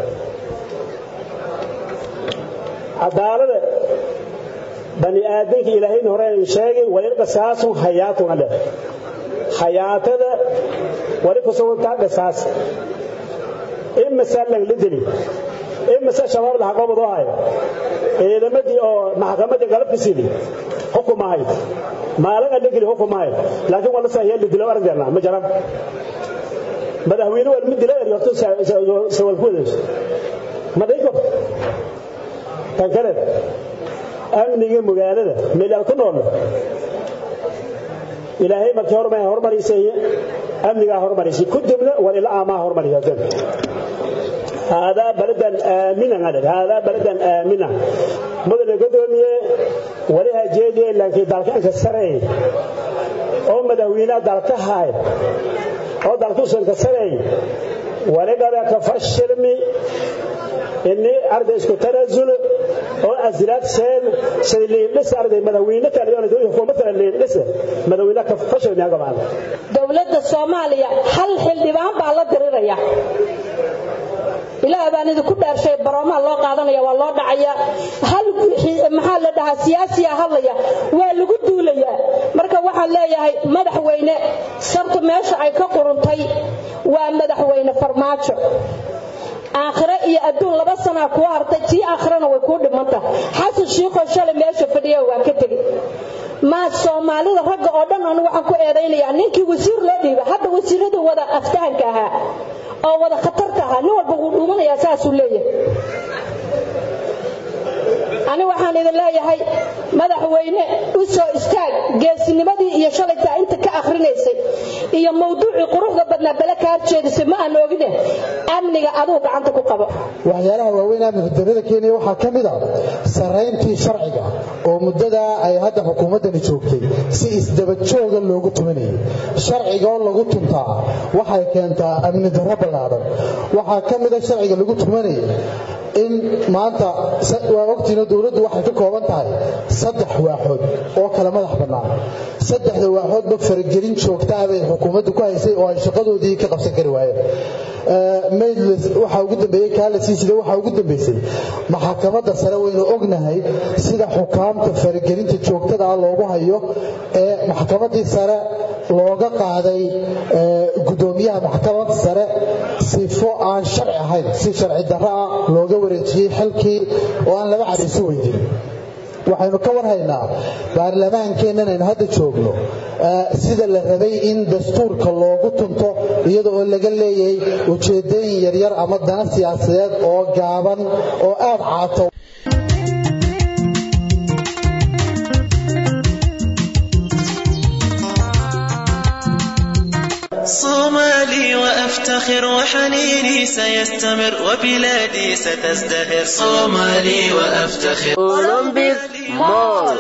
cadaalada bani aadamka ilaahayna hore uu sheegay walil qisaasun hayaatun ale hayaatada wali ku sugantaa qisaas imasa lagla dili imase shabaab la xaqoobadoo hayo ciidamadii oo maxkamadii galabka sidi xukumahay maalin adhigili xukumahay laakiin waa la sahiya lidilo aragdeena ma jaran madaxweyne waa lama dila eri horta sawalkuwadayso ma dhihi karto tan kale amniga magaalada meelaad ku nool ilaahay markii horma hormarisay amnigaa hormarisay kadibna waa ila aamaa hormarisa هذا بلدا آمنا هذا بلدا آمنا مدن قدومية ولها جيدي لكن دالك أنك السرعي أو مدوينة دالك هاي أو دالك سنك السرعي ولقد كفشلمي إني أرد إسكو تنزل أو أزلات سين سيلي لسه أرد مدوينة كان يوم دوي حكومة اللي لسه مدوينة كفشل يا جماعة دولة الصومالية هل حلبان بالله دريريا ilaaha baan idinku dhaarshay baroomaa loo qaadanaya waa loo dhacaya hal maxaa la dhahaa siyaasiya hadlaya waa lagu duulayaa marka waxaan leeyahay madaxweyne sabta meesha ay ka quruntay waa madaxweyne farmaajo aakhire iyo adduun laba sanaa kuu hartay tii aakhirana way kuu dhimanta xasan shiikoo shalay meesha fadhiya waa ka tegey maa soomaalida ragga oo dhan anu waxaan ku eedaynayaa ninkii wasiir loo dhiiba hadda wasiirada wada aftahanka ahaa oo wada khatarta ahaa nin walba wuu dhuumanayaa saasuu leeyahay ani waxaan idin leeyahay madaxweyne u soo istaag geesinimadii iyo shalaytaa inta ka akhrinaysay iyo mawduucii quruxda badnaa bale ka horjeedisay ma aan ogine amniga aduu gacanta ku qabo waxyaalaha waaweyn amniga darrada keenaya waxaa ka mid a sarrayntii sharciga oo muddadaa ay hadda xukuumaddani joogtay si isdabajooga loogu tumanayay sharciga oo lagu tuntaa waxay keentaa amni darro ballaadhan waxaa ka mid a sharciga lagu tumanayay in maanta waa ogtiina dowladdu waxay ka kooban tahay saddex waaxood oo kala madax bannaan saddexda waaxoodba faragelin joogtaa bay xukuumaddu ku haysay oo ay shaqadoodii ka qabsan kari waayeen maydles waxaa ugu dambeeyey kaalasiisida waxaa ugu dambeysay maxakamadda sare waynu ognahay sida xukaamta faragelinta joogtada ah loogu hayo ee maxkamaddii sare looga qaaday gudoomiyaha maxkamadda sare sifo aan sharci ahayn si sharci darro ah looga wareejiyey xilkii oo aan laba cariiso weydin waxaynu ka warhaynaa baarlamaankeennan aynu hadda joogno sida la rabay in dastuurka loogu tunto iyada oo laga leeyahay ujeedooyin yaryar ama dana siyaasadeed oo gaaban oo aad caato صومالي وأفتخر وحنيني سيستمر وبلادي ستزدهر صومالي وأفتخر أولمبيك مول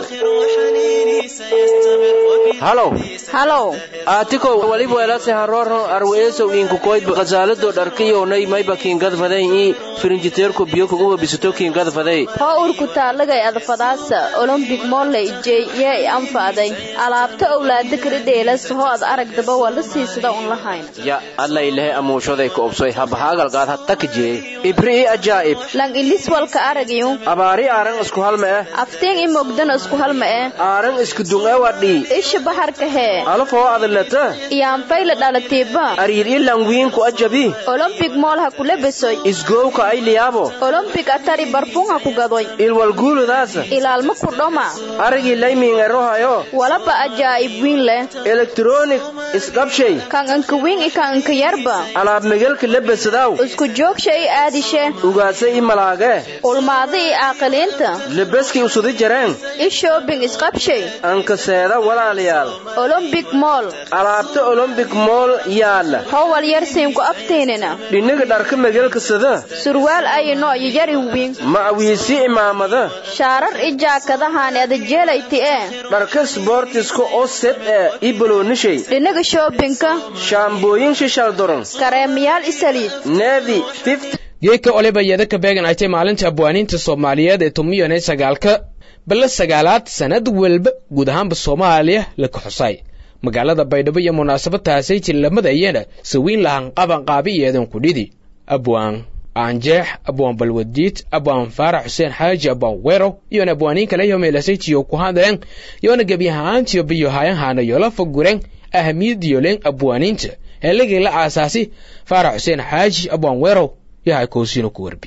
halow halow aatikow waliba welase haroro arweesow inkukoydba khasaalado dharkiyownay mayba kiingadfaday ii firinjiteerku biyo kuguba bisato kiingadfaday hoo urku taalagay adfadaasa olombik molley jey yee anfaaday alaabta owlaada kala dheelas hoo ad aragdaba waa la siisada un lahayn ya alla ilahe amuushaday ka obsoy habahaagalgaad hattakjee ibri i ajaa'ib lang ilis walka aragyu abaari aaran isku halma eh afteen i mogdana isku halma eh aaran isku dunga wadhii isha baharka hee alafoo adalata iyaanfayla dhalatiiba ariir i langwiinku ajabi olombik mool ha kula besoy isgowka ay liyaabo olombik atari barfun ha ku gadoy ilwalguuludaasa ilaalma ku dhoma arigii laymiingerohayo walaba ajaa'ib wiin leh elektronik isqabshay kan anka wiin i kan anka yarba alaab megelka lebesadaaw isku joogsha i aadishe ugaasa i malaage ulmaada i aaqiliinta lebeski usudi jareen i shoobing isqabshay anka seeda walaalayaal olombik mool alaabta olombik mool yaalla howal yar siinku aftiinina dhiniga dharka megelka sada surwaal ayi noo'yo yari wiin ma awiisi imaamada shaarar i jaakadahaani adajeelayti ee dharka sboortiska oo sed ee i boloonishay dhinaga shoobinka shaambooyin shishal doron kareemayaal i saliid neevi geedka oliba yadaka beegan ay tay maalinta abwaaniinta soomaaliyeed ee tumiyon ee sagaalka balla sagaalaad sannad walba guud ahaanba soomaaliya laka xusay magaalada baydhabo iyo munaasabadtaasay jillamadayana sawiin lahan qaban qaabiyeedan kudhidi abwaan aanjeex abwaan balwadiid abwaan faarax xuseen xaaji abwaan weerow iyona abwaaniin kale yo meelasaytiyo ku hadleen yona gebyahaantiyo biyohayanhaana yola fagureen ahamiyadiyo leen abwaaniinta heeligii la aasaasi faarax xuseen xaaji abwaan weerow yahay koosino ku warbi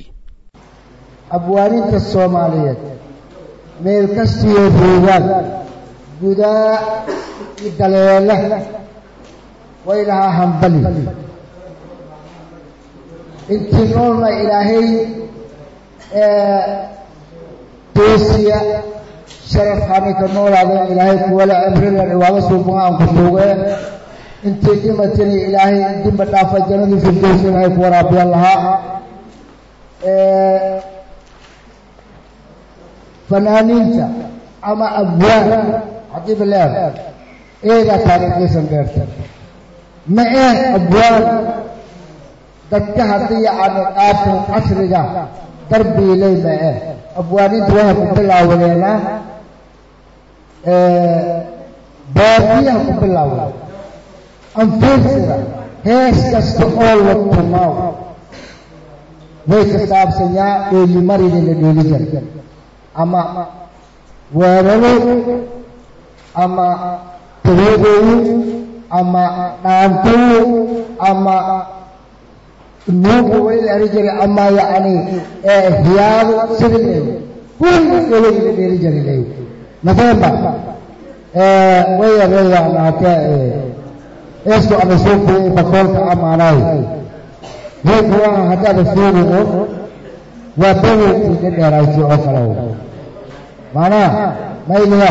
abwaaninta soomaaliyeed meel kastiyo ruugaan gudaa i daleele way lahaa hambali intii noolna ilaahay toosiya sharafkani ka noolaadeen ilaahay kuwale cibrilan iwaada suubuga aan ku suugee intii dhimatini ilaahay dimba dhaafa jannadii firdows ilaahay ku waraabiyan lahaa fanaaniinta ama abwaan haddii bileer eegaa taariikhdiisan dheerta ma eh abwaan dadka haddii aan qaabtan casriga darbiilay ma eh abwaaniinta waxay ku bilaawadeenaa baadiyaha ku bilaawada anfiirsida hees kasta oo la tumaaw way ka saabsanyaa dheelimarida la dheeli jira ama weeraro ama tabeedeeyo ama dhaantoyo ama nuuga way la eri jiray ama yacni hiyaado sida leeyo kulli dhelay la dheeli jira leeyo nafeemba way yareeyaan haatee eesku ama soo kuyay bakoolka amaanaay heekuwaha haddaada fiirigo waa bedelkii ka dheeraysay oo kale macnaha mayliya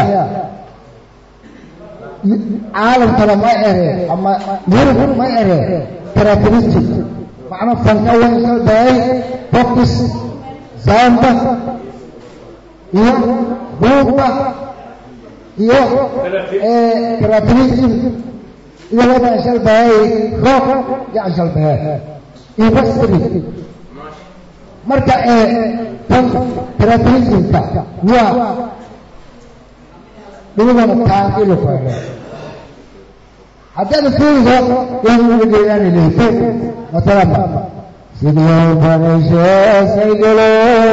caalamkana ma ere ama yurub ma ere characteristic macna fanka way kalbahay focus samba iyo buuba iyo characteristic iyo wada shalbahay rock iyo shalbahay industry marka tan characteristicka waa dhulugana taanqilu faaga haddaad fiiriso inuu geeyaan leeyto masalan sidoo bareesheesaygalo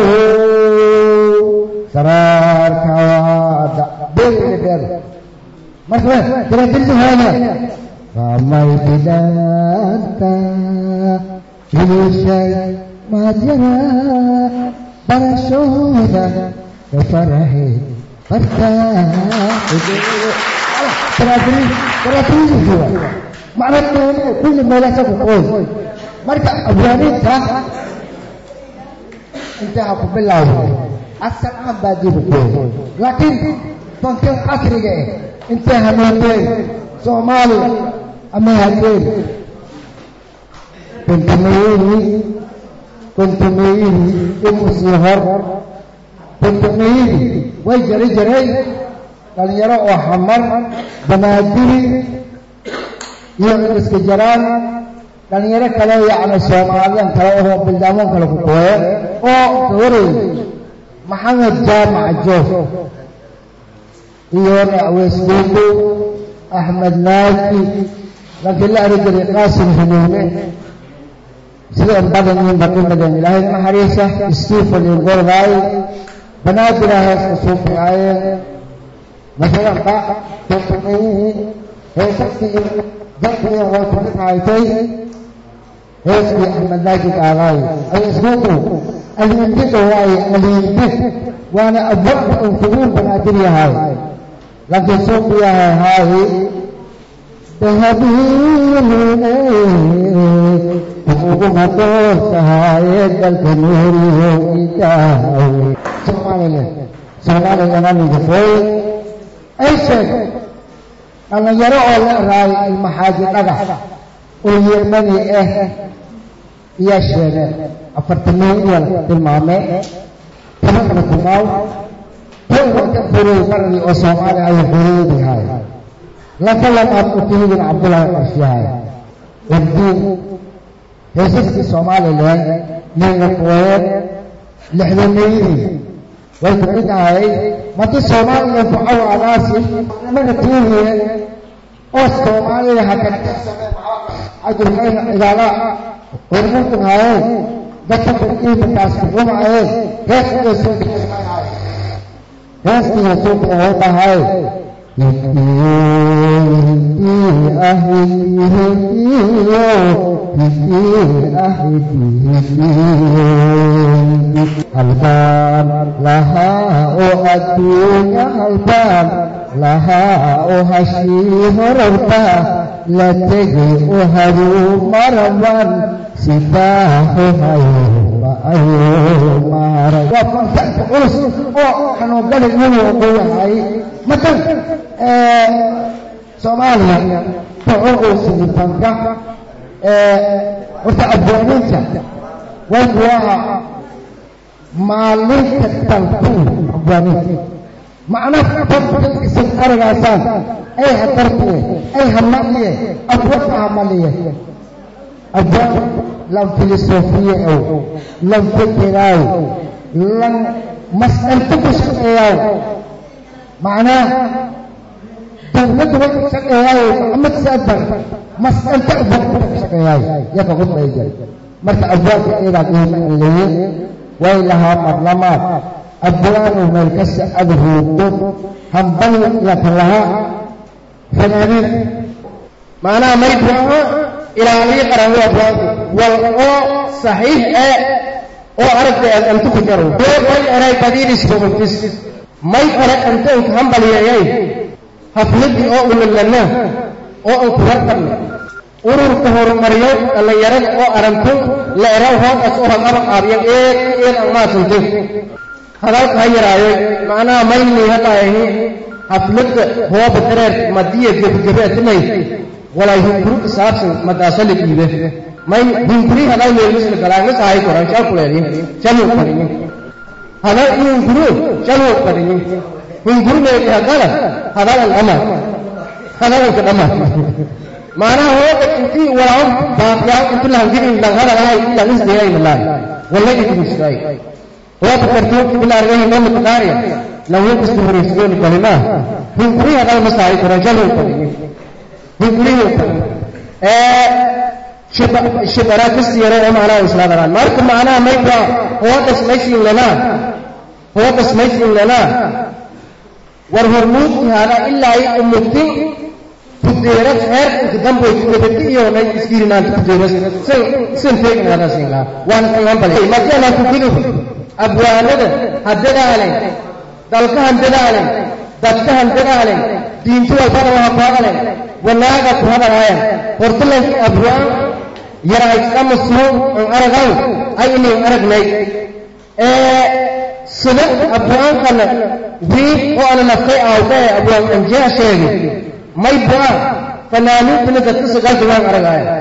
saraarka waada beeliga dheer marka characteristic haaga ramay bidanta wilishay maadyara barashooda ka faraheed macna kulli meelaasa ku qoy marka abwaaniinta intaa ku bilaawday asal aan baa dib u qoy laakiin fankan casriga eh intay hanuunteen soomaaliya ama hadeen kuntumayini kuntumayini imusii hor kuntumayini way jari jiray dhalinyaro oo xamar banaadiri iyo iska jaraan dhalinyaro kale yacni soomaaliyan kale oo bildaamoon kale ku kooye oo gawaray maxamed jaamac joof iyo aweysduudu axmed naaki laakiin la ari jiray qaasim hanuune sideen badanyiin baqimadeen ilaahay naxariisa stephen iyo gordaay banaadira heeska suufigaayeen masalan ba tutumiyiin heesakii dadkii way ku dhinaaytay heeskii axmed naajid aadaay aweysduudu aliindiga waaye aliindi waana abwaabka uu kuguun banaadir yahay laakiin suuqi yahay haayi dahabiine uguma doortahaye dalka nuuriyo idaawe somaliland somaliland aniga fooy ay sheeg dhallinyaro oo la raay ilmaxaaji dhagax oo yermani ah iyaa sheegeen afartamiya tilmaame tabanna kumaaw towba ka furay maragii oo soomaaliya ayuu xureedihay laka lamaad utihidin cabdullaahi qarshiyahay wardiin heesaskii somalilan ninga kuweed lixdameydii way ku mid ahay madi soomaaliya fucaw anaasi naga tiihiye oo soomaaliya hakajirkayna cidaala hormuudin haayeen dadka barkiimakaas kuxumaayeen heeskiga suuqiga heeskiga suuqiga oo dhahay halbaan lahaa oo adduunya halbaan lahaa oo hashii horarta la tegay oo haduu maraban sibaaxu hayba ayuu maray waa fansaanka culus oo xanuungali inuu ku yahay matan soomaaliya wuxuu uu siiyey fanka horta abwaaniinta way kuwaha maalinta talkuun abwaaniinta macna fanka isin aragaasaan ay hadartiye ay hamaliye abwaka hamaliye abwaan lan filosofiye ow lan fikiraaw lan mas'alta ku shaqeeyaaw macnaa dawladda way ku shaqeeyaayo maxamed saadbar mas'alta abwaanka ku shaqeeyaayo yaka qudbayja marka abwaanka iyadaa iimaaleeye way lahaa marlamaad abwaanu meel kasta ada ruugdo hambal yaka lahaa fanaaniin macnaha maydbuaha ilaaliyo qaran waa abwaanku wal oo saxiix ee oo aragtay aad antu ku jaro may eray badiidis bogogtis may ere antanka hambalyeeyay hafladii oo ulalana oo aan ku warqabna ururka horumariyo dhallinyarada oo aranto la eraw hoogaas oo haqaba qaabiya eed eed aan maasante hadalka ha yaraayo macnaha mayni hadaayahi xafladda hooba dareer madiya gebagebe atimay walay hunguru isaabsan madaasali dhiibe may hunguri hadal meelmisla galaangis ahay koran shal kuleedin shalu qadinin hadal hunguru shalu qadinin hunguru meeli hagala hadalan dhama hadalanka dhama macnaha hooga intii walaaw baaqiyaa inti lahangidin langhadalahay langisdayay malaay walla idinsiday hooga kartuunki bilaargahi nama taqaariya lawin kasta horeysiyooni kalimaa hunguri hadal ma saari koran shalu qadinin hungurihi shibara kasiyare oo macnaha islaadaraan marka macnaha mayba hoogas maysiin lanaa hoogas maysiin lanaa war hormuudki hada ilaa i umutin kudeeras heerkanka damboy kubadati iyo nay iskirinaanta kudeeras san san teegin hada siin lahaa waana sangan bale madiana kukiduf abwaanada ha dadaalen dalkahan dadaalen dadkahan dadaalen diinti walbana waha ku hadalen wanaaga ku hadalaayan hortalankii abwaan yaraayskama suun an aragaw ay inin aragnay sida abwaankana wiil oo ana naftay aawdee abwaan anjeha sheegay may bua fanaaniintana dadka sagaalka waan aragaaya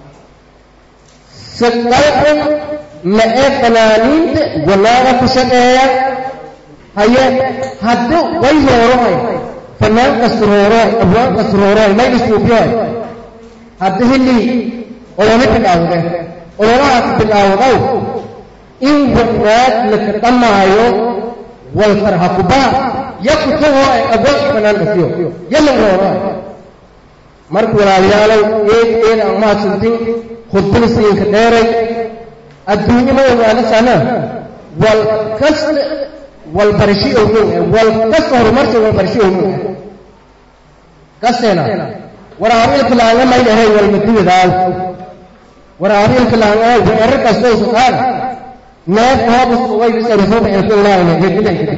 sagaalkan ma ee fanaaniinta wanaaga ku shaqeeya haye haddu way hoorohay fanaan kasrooroy abwaan kasrooroy may isuubiyoy hadda hilli olole bilaawde ololahaas bilaawdow in wanaag laka dhammaayo walfar ha ku baa ya ku tagoo ay abwaanka fanaan kasiyo yalla rooroy marka walaalayaalow eed eed aan mahadsantin khudbada siinka dheeray adduunye ma ogaana sana wal kasta walbarashi ogeyn wal kasta horumarsa walbarashi ogeyn kasteena waraabiilka laanga may dhahay walmadiwadaaw waraabiilka laanga weerar kastoo suqaan neef hoobus way bisarifooba ilkullaahina gedidanka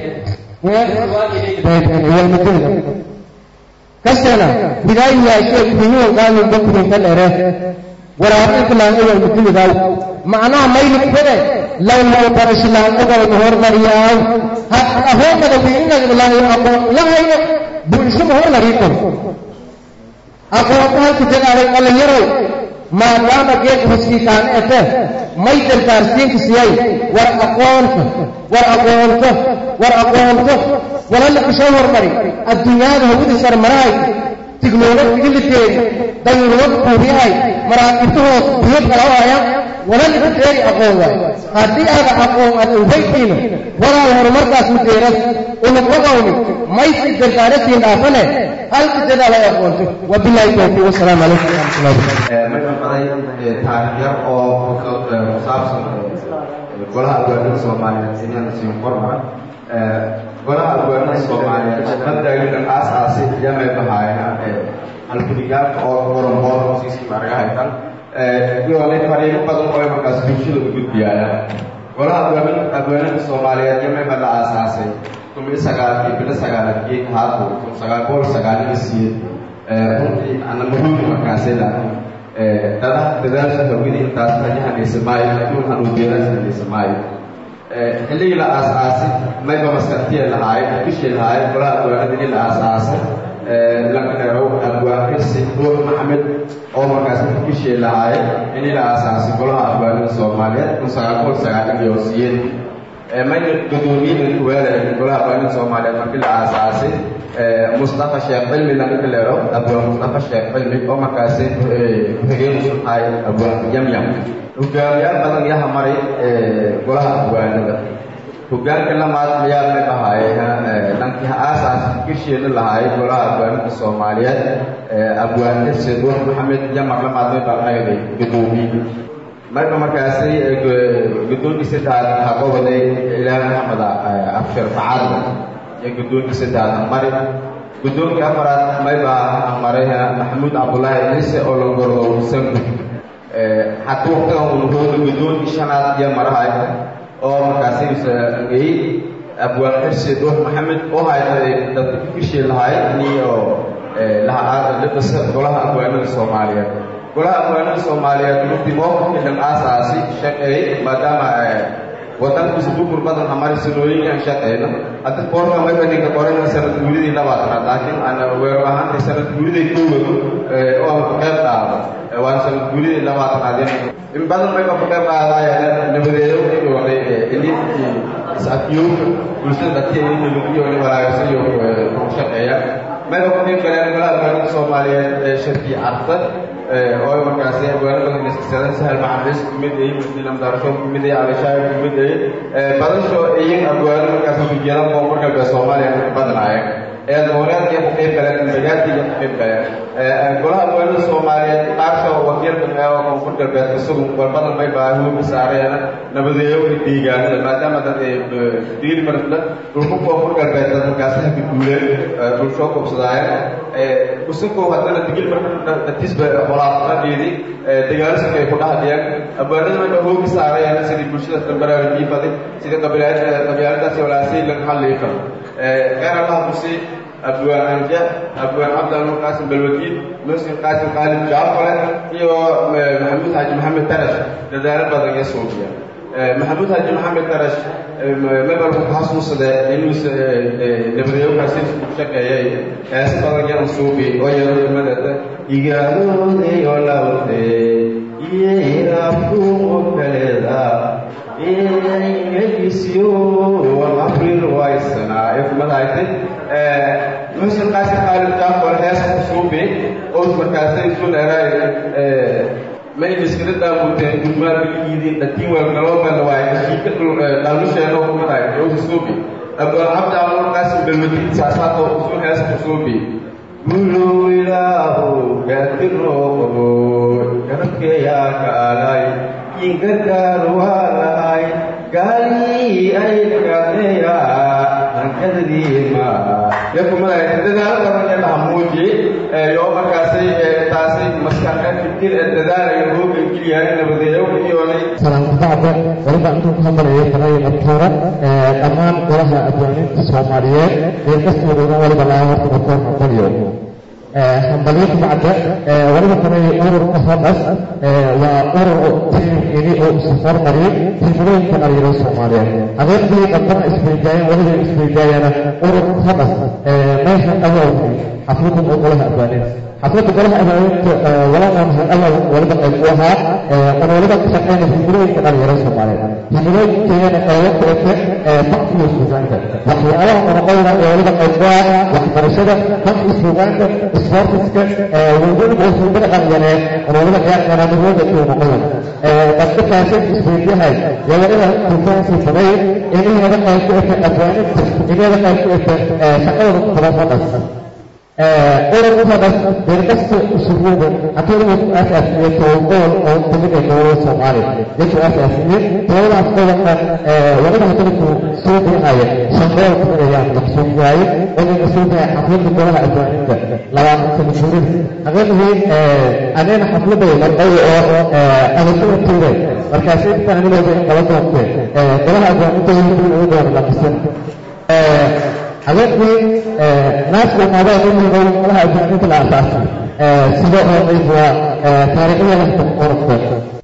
walmadiwada kasteena bidaayi yaashee kunyuwan qaamin bakurinka dhere waraabiilka laanga walmadiwadaaw macnaha maylikbade lawlaw barashi laanga walma hormariyaaw ahoomada wiinagdalahayo aqoon lahayno bulshada hormarii kor aqoonta halka dadaalay dhallinyarow maadaama geedka hoskiikaan ete may dardaarsiinka siyay war aqoonta war aqoonto war aqoonto walala kusoo hormari adduunyada hawada sarmarahay tiknolojigi liteeri dayuurwad kuuriyahay maraakibtahoos biyo qalawaya walala kuteeri aqoon waay haddii aada aqoon aad ubaytiino walaal horumarkaas mudeeras unaqogawni maysi dardaarasiin dhaafane halka dadaala ay aqoonto wabilaahi tawfiiq wasalaamu calaykum waraxmatullahi marka baday taariikh yar oo ku saabsan golaha albaanada soomaaliyeed inaan siin qorma golaha albaanada soomaaliyeed mabdagiga aasaasi yamay bahaayeen halkudigaalka oo qoran boor siiski marga haytan iyolay fariimo badan oo markaas bulshada u gudbiyaayaan golaha albaanada soomaaliyeed yamay ba la aasaasay kumii sagaalkii bilo sagaalkii haadu kun sagaal boqol sagaalina siyeed runtii ana muhiim markaasay laakiin dadaha dadaasha hawada intaas rajahanaysa maayo aduun hanuudeerasanaysa maayo xilligii la aasaasay mayba maskartiya lahaayeen bishii lahaayeen golaha albaanadii la aasaasay lankaneerow albaanirsi ruux maxamed oo markaas bishii lahaayeen inii la aasaasay golaha albaanada soomaaliyeed kun sagaal boqol sagaalin iyo siyeed mayna gudoomiyada kuweelaya golaha albaanada soomaaliyeed markii la aasaasay mustafa sheekh cilmi laga bileero abwaan mustafa sheekh cilmi oo markaasi ku-xigeen usu tahay abwaan yamyam hogaamiyaal badan yaha maray golaha abwaanada hogaanka lamaad ayaa la dhahaaye dhankii aasaas gesheeda lahaay golaha abwaanada soomaaliyeed abwaan xirseed ruux maxamed yamar lamaadmay baa dhahday gudoomiye marka markaasi gudoonkii saddexaad haqowaday ilaah maxamed abshir facadda iyo gudoonkii saddexaad mari gudoonkii afaraad maybaa maray maxamuud cabdulaahi ciise oo la gordow sangu xataa waqtigan unuhooda gudoonkii shanaad iyo marahay oo markaasi ngey abwaan xirseed ruux maxamed oo hayday dadka ku kishii lahayd iyo la dhisa golaha abwaanada soomaaliyeed golaha abwaanada soomaaliyeed runtii mowqifkii dhan aasaasi shaqeey maadaama wadankiisa burbur badan hamari sanooyin aan shaqeyno hadda boorka maybaninka qorana sanad guuridii labaatanaad laakiin aan weero ahaantay sanad guuridii koowado oo aan ku qayb qaado waan sanad guuridii labaatanaad in badan mayba ku qayb qaadaya nabadeedo iyoonay ini is-afyowka bulshada dadkeeda iyo walaagsayo ku shaqeeya mayba ku qayb galeen golaha abwaanada soomaaliyeed shirkii carta oo markaasi abwaano badan iskasada sahal maxamis kumid ay muslim darasho kumid ay alishaay kumid ay badasho iyin abwaano markaasi ujeedaan koonfur galbeed soomaaliya badanaaya ee dowlad iyo ku qayb galeen dagaadkii iyo ku qayb galeen golaha abwaanada soomaaliyeed qaasha wakiilka meelo koonfur galbeed isagu walbadan may baahuuka saareen nabadeeyowka deegaanada maadaama dad diil marfla dhulka koonfur galbeed dad markaasi haka duuleen dhulshoo kubsadaayeen usunkoo haddana digil marka datisba walaaqadeedii dagaalsanka ay ku dhahdiyeen abwaanada marka hoogi saarayeen sidii bulshada dambaraarigii faday sidii qabiiladaasi walaasay laga hadlayi karo khayr allah musi abwaan anja abwaan cabdalmur qaasim balwakiil muslim qaasim qaalib jaafale iyo maxamuud xaaji maxamed tarash dadaalo badan iyo suubiya maxamuud xaaji maxamed tarash mabalku xasuusade inuu nabadeeyowkaasi ku shaqeeyay hees badan yan suubi oo yadamadeeda igaadoodey oo lawde iyo ilaafkuumo kaleeda ingesiyo april waysanaa ee kumadaaytay muxsin qaasim qaalib jaafar hees ku suubi oo markaasay isu dheeraay may miskada daamuuteen gurmaa biligiidin dhatiin walgalooban waay kashiika dhaalusheeno kumadaay yowsa suubi abwaan cabdi amur qaasim balwadiin saasaado usul hees ku suubi gulow ilaahu gaadirooqabo garabkeeyaa kaalay ingargaar waa lahay gaalii ay kaaneya hankadadiima yakumadaay dadaalo badan ee dhaha muuji yoo markaasay taasay maskaxa fikir ee dadaalayo hooga geliyahay nabadeeyo iyoonay salaamkabacda waliba intuu ku hadlayo baraya martoora dhammaan golaha abwaaninta soomaaliyeed ee kastooduna waliba laga horta martoor noqonayo hambalyo kabacda waliba kale ururka hodas waa urur tiimkini oo isu hormariyay tiimulooyinka dhalinyarada soomaaliyeed adeeqdii dambana isweydaayeen waliba isweydaayana urur hodas meesha awowki xafladan oo golaha abwaaninta xafladda golaha abaalinta walaalaan awal waliba qayb u ahaa an waliba ka shaqeyna himilooyinka dhalinyarada soomaaliyeed himilooyinkeena qeybo kulete fankiyo suugaanta waxyaalaha qonoqoyna ee waliba qayb u ah waxbarashada fanki suugaanta sportiska weliba suugada dhalinyareed an waliba ciyaarkanamidooda iyo noqoyan dadka kaasay isweydiyahay yaa waliba tufaansi baday inaheeda qayb ku ete abaalinta inaheeda qayb ku ete shaqadooda kubafadas ururkadas deerkasta usugyada haddii ku aasaasiyey tobagool oo kamid ah dowlada soomaaliya dadku aasaasiyey tobadaas gobolka waliba hadalku soo bixaya shan gobol kamid ayaan la soo bixayay waliba soo bixay xafladda golaha abwaaninta labaatan sano guurida haqiiqdii adeena xafladda marqay oo adashada tuuray markaasi intaan anigooda qaba doontee golaha abwaaninta weliba ugu doona lamisan habeenkii naasku imaadeen in muday malaha abwaaninta la asaasay sida oo qayb waa taariikhda lafta ururka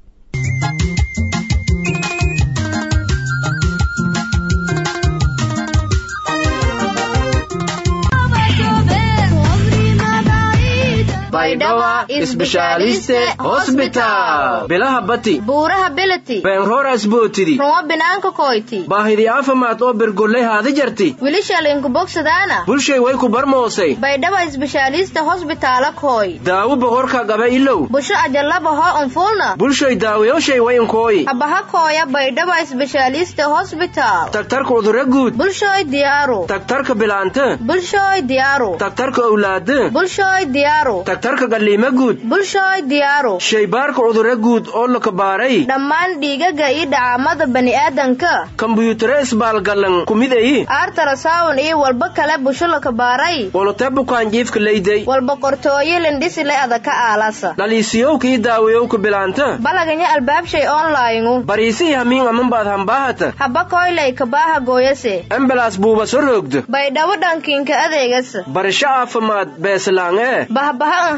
baydhawa isbeshaaliste hosbitaal bilaha bati buuraha bilati beenroras bootidi rumo binaanka koyti baahidi caafimaad oo bergolley haadi jarti wilishalinku bogsadaana bulshay way ku barmoosay baydhawa isbeshaalista hosbitaala koy daawo boqorka gaba ilow busho ajalabaho unfulna bulshay daawayowshay wayinkooyi habaha kooya baydhawa isbeshaalista hosbitaal tagtarka udura guud bulshoy diyaaru tagtarka bilaante bulshoy diyaaru tagtarka owlaade bulshoy diyaaru tagtarka galliima guud bulshoy diyaaru shaybaarka cudurro guud oo la kabaaray dhammaan dhiigaga iyo dhacaamada bani'aadanka kambuyuutare isbaalgallan kumidayi aartarasawn iyo walba kale busho la kabaaray wolote bukaanjiifka leyday walba qortooyo lindhisile adaka aalasa dhaliisiyowka iyo daawayowka bilaanta balaganya albaabshay onlayngu bariisii hamiin amanbaad hambaahata haba koylay kabaaha gooyase embalaas buuba so roogdo baydhawo dhankiinka adeegasa barasho caafimaad beeslaangee bahbaha an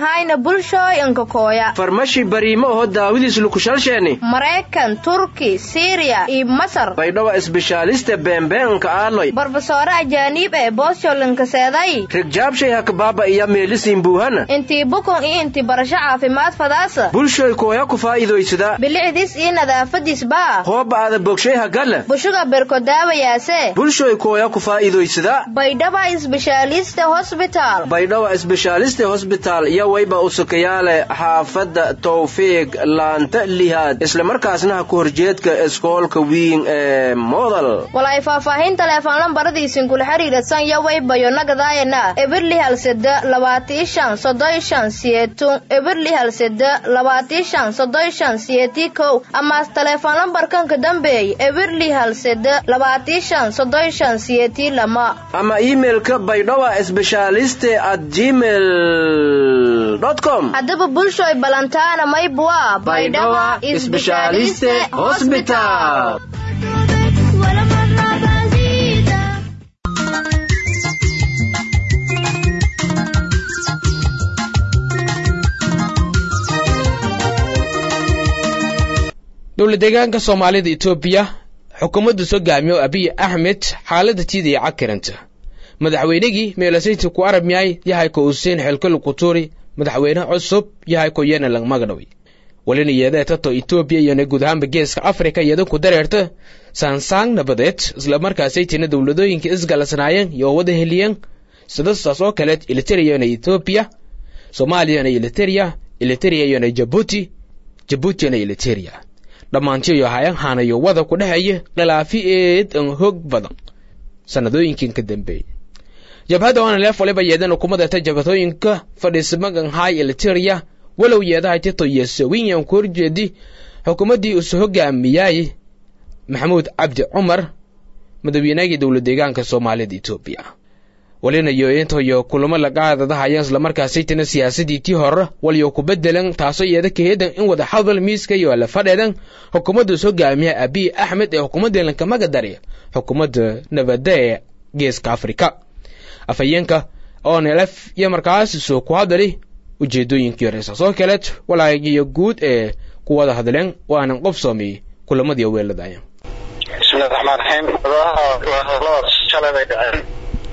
hayna bulshooy inkakooya farmashi bariimo oho daawidiis lukushalsheeni maraykan turki siriya iyo masar baydhawa isbishaaliste beembeenka aaloy barbasoore ajaaniib ee boosyolinkaseeday rigjaabshay hakabaaba iya meelisiin buuhana intii bukun iyo intii barasho caafimaad fadaasa bulshoy kooya ku faa'iidoysada bilicdiis iyo nadaafadiis baa hooba aada bogshay hagala bushuga berkodaawayaase bulshoy kooya ku faa'iidoysada baydhaba isbishaaliste hosbitaal baydhawa isbishaaliste hosbitaal iyo wayba usukayaale xaafadda tawfiiq laanta lihaad islamarkaasna ha ku horjeedka iskoolka wiin ee modal walay faahfaahin teleefon lambaradiisin kula xiriirsan yo waybayo nagadaayana ebirli halseda labaatii shan soddon shan siyeetun ebirli halseda labaatii shan soddon shan siyeetii kow amaas teleefon lambarkanka dambeey ebirli halseda labaatii shan soddon shan siyeetii lama ama iimailka baydhawa sbeshaaliste at gmail com haddaba bulshoy balantaana maybua baydhawa isbeshaaliste hosbitaal dowla deegaanka soomaalida etoobiya xukuumadda hogaamiyo abiy axmed xaaladda tiidaya cakiranta madaxweynegii meelasayti ku arab yahay yahay ko useen xelkolu kuturi madaxweyne cusub yahay ko yenalang magadhawi walina yeedee tato etoobiya iyona guud ahaanba geeska afrika iyada ku dareerta saansaang nabadeed islamarkaasaytina dowladooyinka isgalasnaayeen iyo wada heliyeen sidastaas oo kaleed iliteriyana etoobiya soomaaliyana iliteria iliteria iyona jabuuti jabuutina iliteria dhammaantiyo hayan haanayo wada ku dhexeeya khilaafi eed an hog badan sanadooyinkan ka dambeeyey jabhadda onalef waliba yeedan ukumadata jabhadooyinka fadhiismagan hay iliteria walow yeedahay tito iyo sawinyan ku horjeedi xukuumaddii usu hogaamiyay maxamuud cabdi cumar madaweynagii dowla deegaanka soomaalida etoobiya walina yointoyo kulamo lagaadadahayan islamarkaasaytana siyaasadii tii hore walyo ku bedelan taasoo yeeda kaheedan in wada hadal miiska iyo la fadheedan xukuumadda us hogaamiya abiy axmed ee xukuumadda lankamaga dari xukuumadda nabadda ee geeska afrika afhayeenka onlf iyo markaas soo ku hadali ujeedooyinkii hore saasoo kaleed walaagiyo guud ee ku wada hadleen waanan qof soomiyey kulamadii weeladaya bismillahi raxmaan raxiim waa hadaladaas shalay bay dhaceen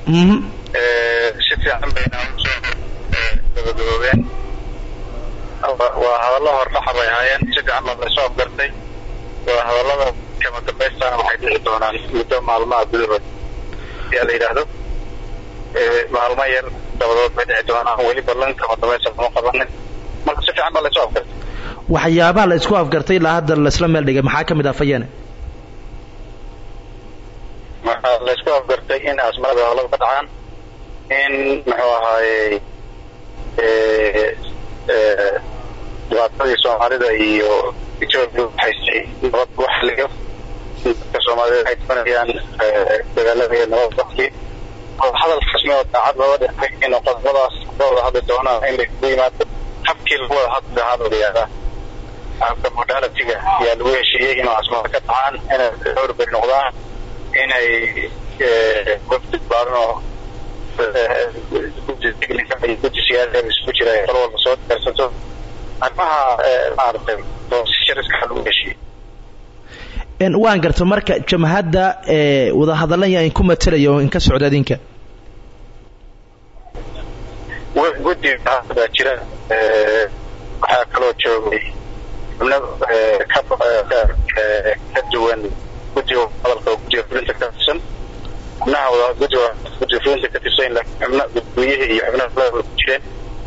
si fiican bayna usoo gabagaboobeen waa hadallo hordhaxa bay ahaayeen si fiican baa laysoo afgartay waa hadallada kama dambaystana waxay dhici doonaan muddo maalmaha gudahood yaa la yidhaahdo maalmo yar dabadood bay dhici doonaan weli ballan kama dambaysta lama qabanin marka si fiican baa laysoo afgartay waxyaabaha la isku afgartay ilaa hadda laisla meel dhigay maxaa ka mid ah fayeene waxaa laysku afgartay in asmaada hawlada ka dhacaan in muxuu ahaaye dhibaatadii soomaalida iyo etoobiya waxaysay nabad lagu xaliyo dadka soomaalida waxay doonayaan dagaalada iyo nabad dadkii hadal rasmi oo daacad looga dhexay in qodobadaas ka wada hadli doonaan in laisugu yimaado habkii lagu wada hadli lahaa loo yihahdaa habka modalitiga ayaa lagu heshiiyey inuu asmaada ka dhacaan inay dhowr beri noqdaan inay wafdi baaran oo guddi technica iyo guddi siyaasa isku jira ay qolo walba soo diyaarsato arrimaha maaragtay shariska lagu heshiiyey waan garta marka jamhadda wadahadalan yaa inku matalaya oo inka socda adinka guddi baa jira waxaa kaloo joogay xubno ka duwan guddiga hadalka guddiga fulinta ka tirsan xubnaha wada guddiga guddiga fulinta ka tirsan laakiin xubna guddoomiyihii iyo xubnaha kale ku jireen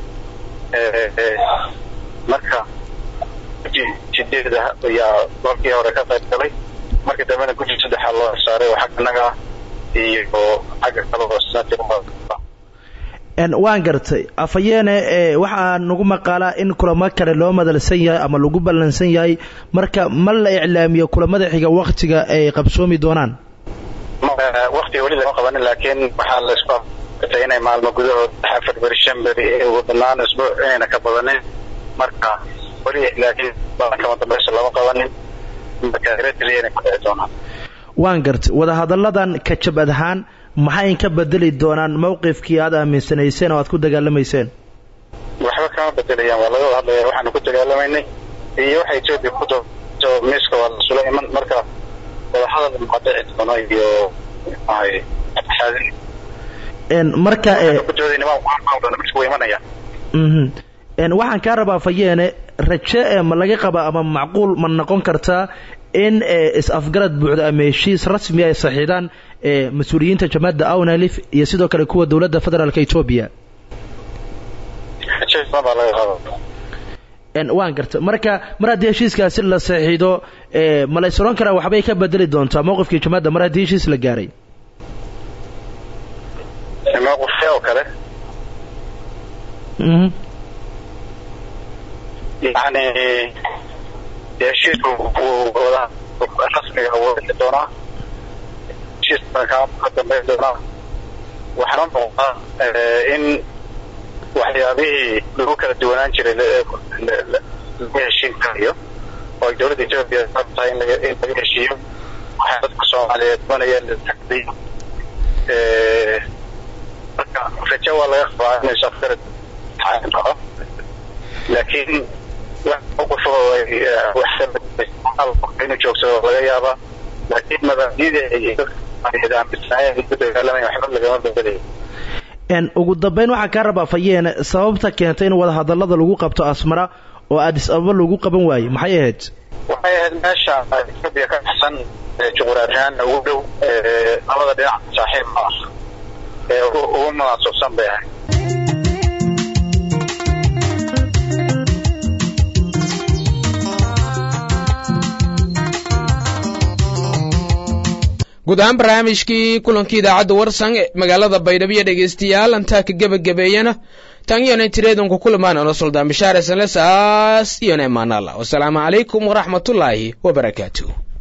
marka guddi sideed ah ayaa markii hore ka qayb galay markii dambena guddi saddexaa loo saaray oo xagga naga ah iyo xagga kale oo senator waan gartay afayeene waxaa nagu maqaalaa in kulamo kale loo madalsan yahay ama lagu ballansan yahay marka ma la iclaamiyo kulamada xiga waktiga ay qabsoomi doonaan waktiga weli lama qabanin laakiin waxaa la isku afatay inay maalmo gudahood afar beri shan beri ugu banaan isbuuc inayna ka badanin marka weli laakiin kama dambaysa lama qabanin marka eritrea inay ku dhici doonaan waan gartay wadahadalladan ka jabad ahaan maxay inka bedeli doonaan mowqifkii aad aaminsanayseen oo aad ku dagaalamayseen waxba kama bedelayaan waa laga wada hadlaya waxaanu ku dagaalamaynay iyo waxa etoobiya ku doonto miiska waa lasula iman marka wadahadal muqadici doono iyo maxay xaadin Een, marka ee ku doodayna waa waa doona miiska way imanayaan mhm. Een, waxaan kaa rabaa fayeene raje ee ma laga qaba ama macquul ma noqon kartaa in ee, is-afgarad buuxda ama heshiis rasmi ay saxiidaan ee mas-uuliyiinta jamaacadda awnalif iyo sidoo kale kuwa dowladda federaalka etoobiya rajo badan baa laga qaba Een, waan garta marka mar haddii heshiiskaasi la saxiido ee, ma la is oran karaa waxbay ka bedeli doontaa mowqifkii jamaacadda mar haddii heshiis la gaaray mowqifka oo kale Mhm. yani dee heshiisku wuu wada rasmiga wuu dhici doonaa heshiiska ka ka dambeyn doonaa waxaana muuqdaa eh, in waxyaabihii lagu kala duwanaan jiray la- la- la- laga heshiin karayo oo ay dowladda etoobiya ka tahay in laga in laga heshiiyo waxay dadka soomaaliyeed doonayaan la taxdiyo Eh, marka rajo waa laga qabaa inay safgarad dhaco laakiin wax mowqif oo ay eh, wax ka bedelay inuu joogsado laga yaabaa laakiin mabaadi'da ay dadka soomaaliyeed aaminsanayeen ay ku dagaalamayan waxba lagama bedelayo Een, ugu dambeyn waxaan kaa rabaa fayeene sababta keentay in wadahadallada lagu qabto asmara oo addis ababa lagu qaban waaye maxay ahayd waxay ahayd meesha etoobiya ka baxsan ee juquraafi ahaan ugu dhow ee labada dhinac saaxiib ma ah ee ugu ugu munaasabsan bay ahayd guud ahaan barnaamijkii kulankii idaacadda warsan ee magaalada baydhabo iyo dhegaystayaal antaa ka gebagabeeyana tan iyona tireedunku kulmaan ono suldaan bishaare sanle saas iyona imaanala wasalaamu calaykum waraxmatullaahi wabarakaatuh